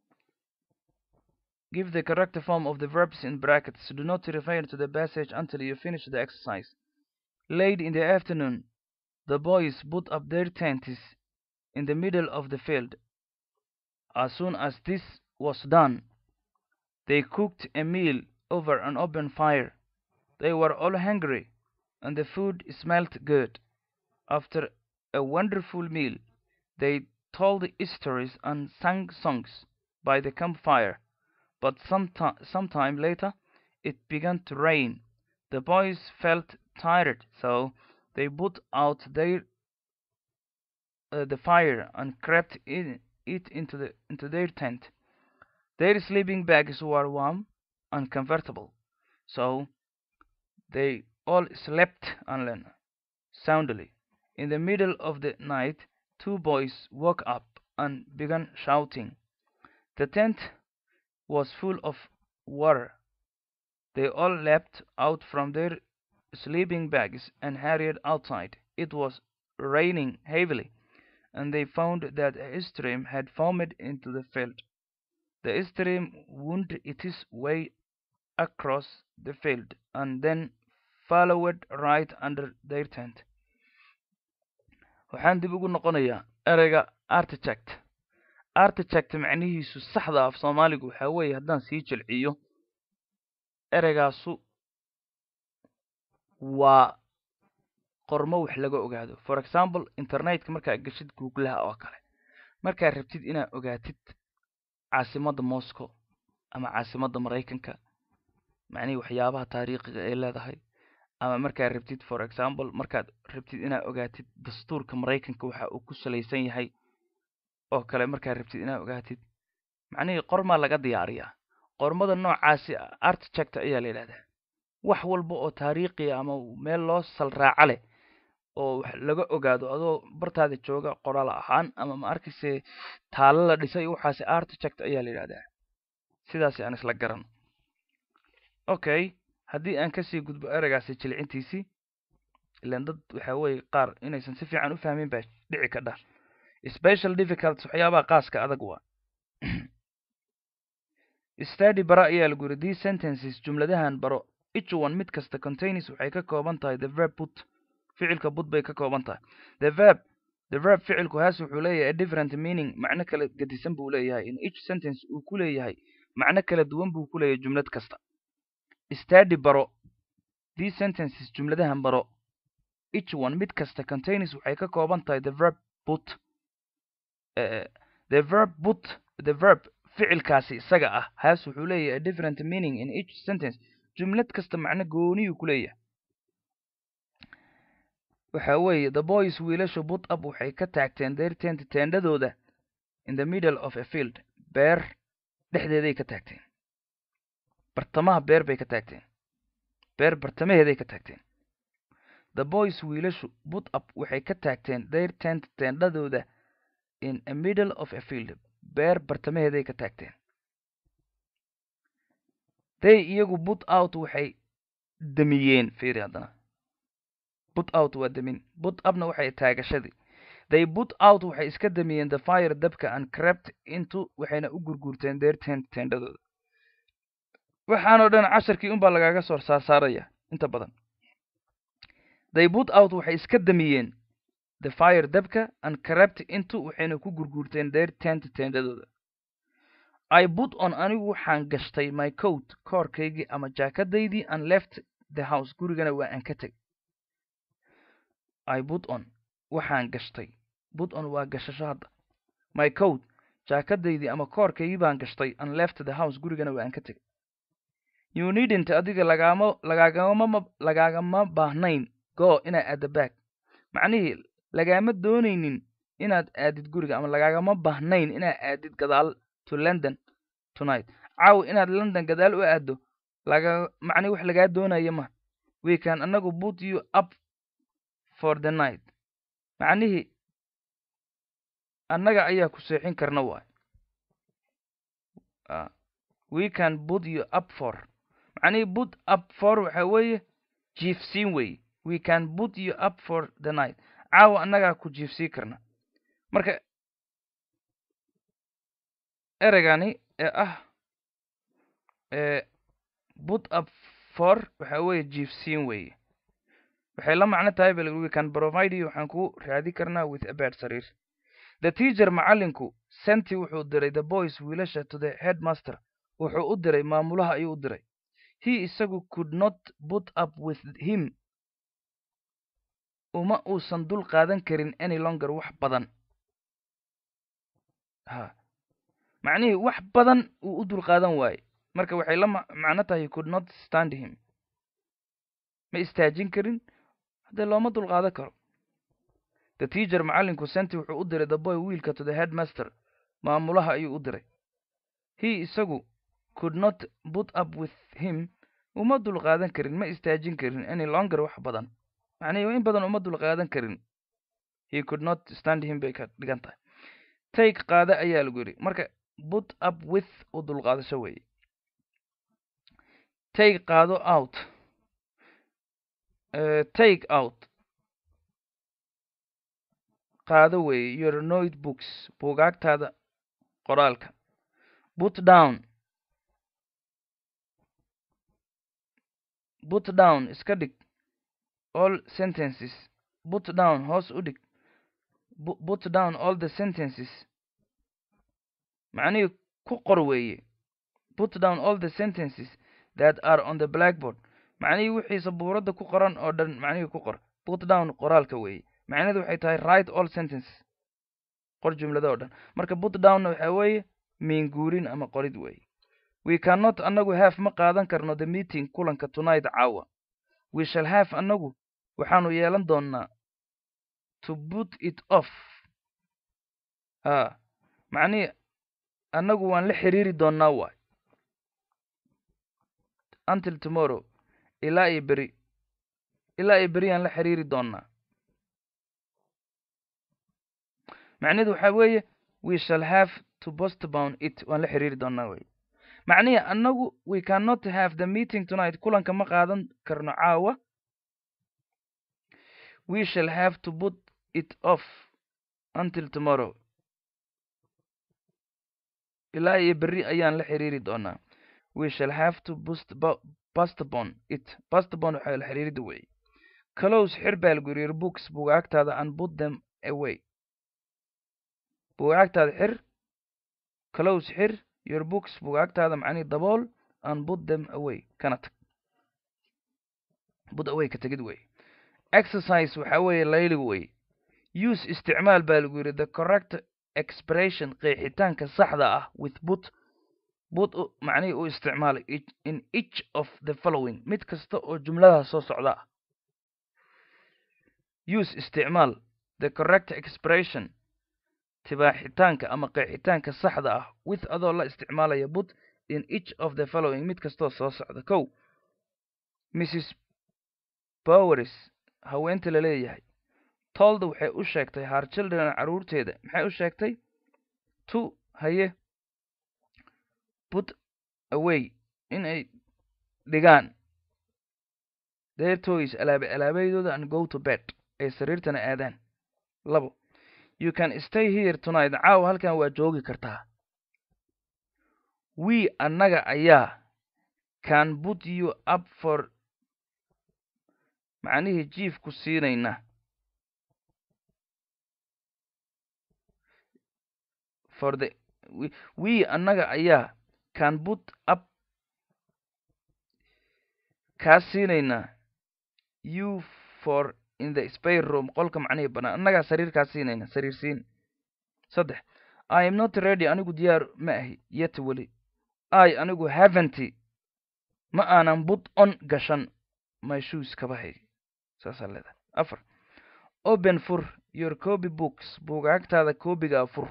give the correct form of the verbs in brackets do not refer to the passage until you finish the exercise late in the afternoon the boys put up their tents in the middle of the field as soon as this was done they cooked a meal over an open fire they were all hungry and the food smelt good after a wonderful meal they told stories and sang songs by the campfire but some, some time later it began to rain the boys felt tired so they put out their uh, the fire and crept in it into the into their tent their sleeping bags were warm and comfortable so they all slept and soundly in the middle of the night two boys woke up and began shouting the tent was full of water they all leapt out from their sleeping bags and hurried outside it was raining heavily and they found that a stream had formed into the field the stream wound its way across the field and then followed right under their tent waxaan dib ugu noqonayaa ereyga artichect artichect macnihiisu saxda af soomaaligu waxaa weeye haddaan sii jilciyo ereygaasu waa qormo wax laga ogaado for example internetka markaa geshid googlaha oo kale markaad rabtid inaad ogaatid caasimadda moscow ama caasimadda maraykanka macnihii waxyaabaha taariikhiga ay leedahay ama markaad rabtid for example markaad rabtid inaad ogaatid dastuurka maraykanka waxa uu ku salaysan yahay oo kale markaad rabtid inaad ogaatid macnihii qormaa laga diyaariyaa qormada noocaasi artichect ayaa la yidhahdaa wax walba oo taariikhiya ama meel loo salraaco leh oo wax laga ogaado adoo bartaada jooga qoraal ahaan ama ma arkayse taalo la dhisay waxaasi artichect ayaa la yidhahdaa sidaasi aan isla garan okay haddii aan kasii gudbo ereygaasi jilcintiisii ilan dad waxa weeye qaar inaysan si fiican u fahmin baa dhici kadha special difficult waxyaabaha qaaska adag waa study bara ayaa lagu yiri these sentences jumladahan baro each one mid kasta contains waxay ka kooban tahay the verb put ficilka put bay ka kooban tahay the verb the verb ficilku haas wuxuu leeyahay a different meaning macno kala gedisan buu leeyahay in each sentence uu ku leeyahay macno kala duwan buu ku leeyahay jumlad kasta study baro these sentences jumladahan baro each one mid kasta contains waxay ka kooban tahay the verb put uh, the verb put the verb ficilkaasi isaga ah haas wuxuu leeyahay a different meaning in each sentence jumlad kasta macno gooniyuu ku leeyahay waxa weeye the boys wiilashu put up waxay ka taagteen their tent teendhadooda in the middle of a field beer dhexdeeday ka taagteen bartamaha beer bay ka taagteen beer bartamaheeday ka taagteen the boys wiilashu put up waxay ka taagteen their tent teendhadooda in a middle of a field beer bartamaheeday ka taagteen they iyagu put out waxay damiyeen fiiri haddana put out waa damin put upna waxay taagashadii they put out waxay iska damiyeen the fire dabka and crept into waxayna u gurguurteen their tent teendhadooda waxaanoo dhan casharkii unbaa lagaaga soo saarsaaraya inta badan they put out waxay iska damiyeen the fire dabka and crept into waxayna ku gurguurteen their tent teendhadooda i put on anigu waxaan gashtay my coat koorkaygii ama jaakadaydii and left the house gurigana waa aan ka teg i put on waxaan gashtay put on waa gashasho hadda my coat jaakadaydii ama koorkaygii baan gashtay and left the house gurigana waan ka tegay you needn't adiga lagaama lagaagama lagaagama baahnayn go inaad aadda back macnihii lagaama doonaynin inaad aadid guriga ama lagaagama baahnayn inaad aadid gadaal to london tonight caaw inaad london gadaal u aaddo laga macnihi wax lagaa doonaya ma we can anagu put you up for the night macnihii annaga ayaa ku seexin karna waay we can put you up for macnihii put up for waxa weeye jiifsiin weeye we can put you up for the night caawa annagaa ku jiifsii karna marka ereygani ee ah ee put up for waxa weeye jiifsiin weeye waxay la macno tahay bal we can provide you waxaan ku raadi karnaa with a bed sariir the teacher macallinku senti wuxuu diray the boys wiilasha to the headmaster wuxuu u diray maamulaha ayuu u diray he isagu could not put up with him uma uusan dul qaadan karin any longer wax badan ha macnihii wax badan uu u dul qaadan waaye marka waxay la macno tahay could not stand him ma istaajin karin haddee looma dul qaadan karo the teacher macallinku senti wuxuu u diray the boy wiilka to the headmaster maamulaha ayuu u diray he isagu could not put up with him uma dul qaadan karin ma istaajin karin any longer wax badan macnihii in badan uma dul qaadan karin he could not stand him bay ka dhigan tahay take qaada ayaa lagu yidhi marka put up with u dul qaadasho weeye take qaado out uh, take out qaado weeye your notebooks buugaagtaada qoraalka put down put down iska dhig all sentences put down hoos u dhig put down all the sentences macnihii ku qor weeye put down all the sentences that are on the blackboard macnihii wixii sabuuradda ku qoran oo dhan macnihii ku qor put down qoraalka weeye macnaheedu waxay tahay write all sentences qor jumlada oo dhan marka put downna waxa weeye miinguurin ama qorid weeye we cannot anagu have ma qaadan karno the meeting kulanka tonight caawa we shall have anagu waxaanu yeelan doonnaa to put it off ha macnihii annagu waan la xiriiri doonnaa waay until tomorrow ilaa iyo beri ilaa iyo beri aan la xiriiri doonnaa macnaheedu waxaa weeye we shall have to postpone it waan la xiriiri doonnaa wey macnihii annagu we cannot have the meeting tonight kulanka ma qaadan karno caawa we shall have to put it off until tomorrow ilaa iyo berri ayaan la xiriiri doonaa we shall have to postpone it postpone waxaa la xiriirida weeye close xir baa lagu yiri books bugaagtaada and put them away bugaagtaada xir close xir your books bugaagtaada macnihii dabool and put them away kana tag put away ka tegid wey exercise waxaa weeye layli wey use isticmaal baa lagu yidhi the correct expression qeexitaanka saxda ah with put put macnihii u isticmaalay in each of the following mid kasta oo jumladaha soo socda ah use isticmaal the correct expression tibaaxitaanka ama qeexitaanka saxda ah with adoo la isticmaalaya put in each of the following mid kastoo soo socda kow mrs powers haweenta la leeyahay tolda waxay u sheegtay haar children carruurteeda maxay u sheegtay to haye put away inay dhigaan their toys alaabe alaabaydooda and go to bed ay sariirtana aadaan labo you can stay here tonight caawa halkan waa joogi kartaa we annaga ayaa can put you up for macnihii jiifku siinayna for the we, we annaga ayaa can put up kaa siinaynaa you for in the spare room qolka macnihii bannaan annagaa sariirkaa siinayna sariir siin saddex i am not ready anigu diyaar ma ahi yet weli i anigu haventy ma aanan bud on gashan my shoes kabahay saasaa leedahay afar open fur your copy books buugaagtaada koobigaa fur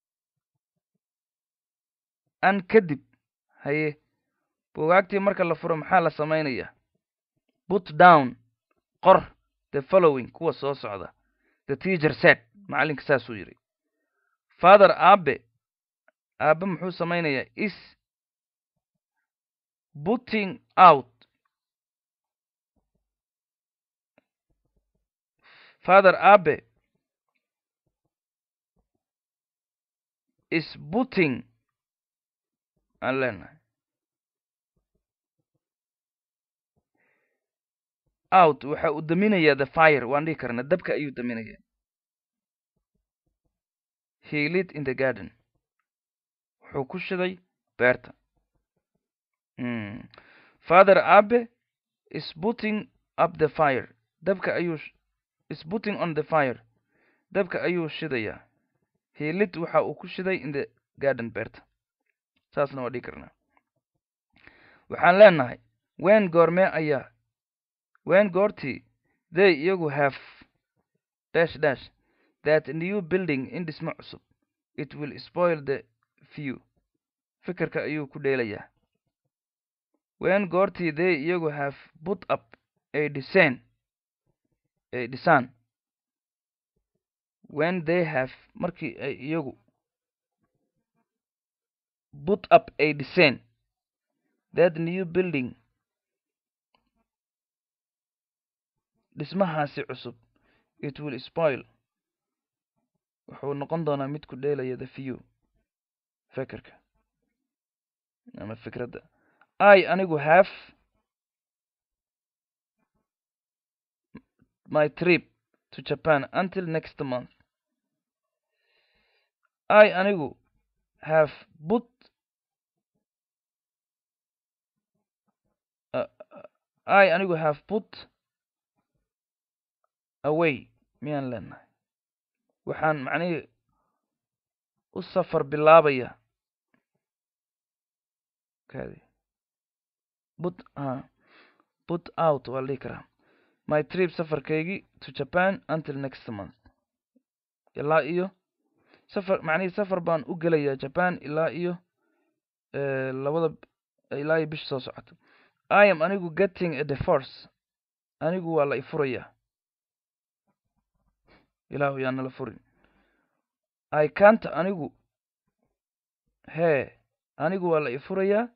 an kadib haye buugaagtii marka la furo maxaa la samaynayaa put down qor the following kuwa soo socda the teacher said macallinka saasuu yidhi father aabe aabe muxuu samaynayaa is putting out father aabe is putting aan leenahay out waxa uu daminayaa the fire waan dhihi karna dabka ayuu daminayaa he lit in the garden wuxuu ku shiday beerta father abe is putting up the fire dabka ayuu is putting on the fire dabka ayuu shidayaa he lit waxa uu ku shiday in the garden beerta saasna waa dhihi karnaa waxaan leenahay wen goormee ayaa wen goortii they iyagu have dash dash that new building in dhismo cusub it will spoil the view fikirka ayuu ku dheelayaa wen goortii they iyagu have put up a design a design when they have markii ay iyagu put up a design that new building dhismahaasi cusub it will spoil wuxuu noqon doonaa mid ku dheelaya the view fekerka ama fikradda i anigu have my trip to japan until next month i anigu have put uh, i anigu have put away miyaan leenahay waxaan macnihii u safar bilaabaya kadi put a put out waa la dhihi karaa my trip safarkaygii to japan until next month ilaa iyo safar macnihii safar baan u gelayaa japan ilaa iyo labada ilaa iyo bisha soo socota i am anigu getting a divorce anigu waa la ifurayaa ilaahu yaa nala furin i canta anigu hee anigu waa la ifurayaa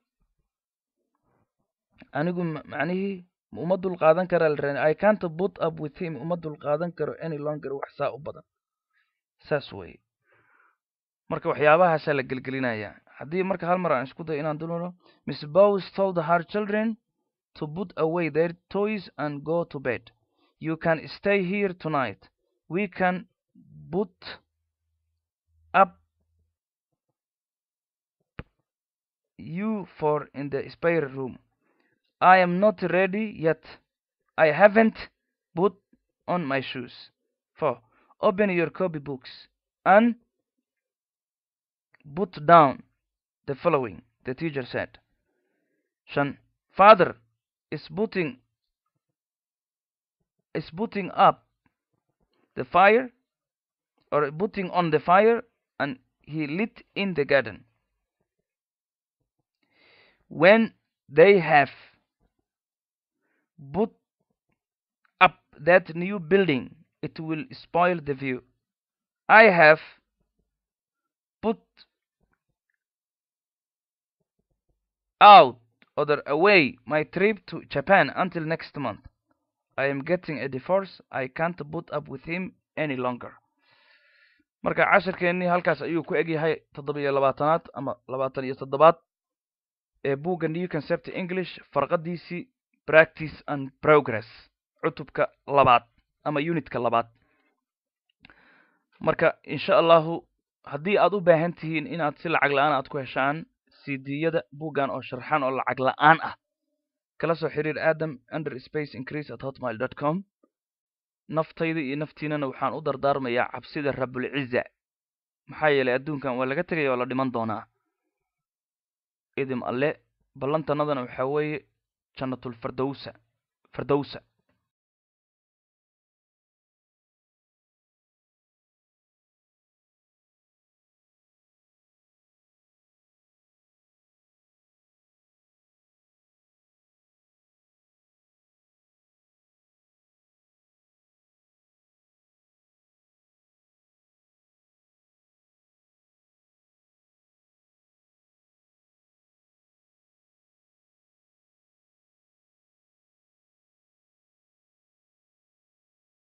anigu macnihii uma dul qaadan karaa la ran i canta put up with him uma dul qaadan karo any longer wax saa u badan saas weye marka waxyaabahaasaa la gelgelinayaa haddii marka hal mar aan isku dayo inaan dulano miss bows told her children to put away their toys and go to bed you can stay here tonight we can put up you for in the spare room I am not ready yet. I haven't put on my shoes. 4. Open your copy books and put down the following, the teacher said. Shan, father is putting is putting up the fire or putting on the fire and he lit in the garden. When they have put up that new building, it will spoil the view. I have put out or away my trip to Japan until next month. I am getting a divorce. I can't put up with him any longer. marka cashirkeennii halkaas ayuu ku egyahay toddobiyo labaatanaad ama labaatan iyo toddobaad ee buugga new concept english farqadiisii practice and progress cutubka labaad ama unitka labaad marka insha allahu haddii aad u baahan tihiin inaad si lacag la-aan aad ku heshaan cdiyada buuggan oo sharxan oo lacag la-aan ah kala soo xiriir adam under space increase at hotmail dot com naftayda iyo naftiinana waxaan u dardaarmayaa cabsida rabulciza maxaa yeelay adduunkan waa laga tegaya oo la dhiman doonaa idim alle ballantanadana waxaa weeye jannatul fardowsa fardowsa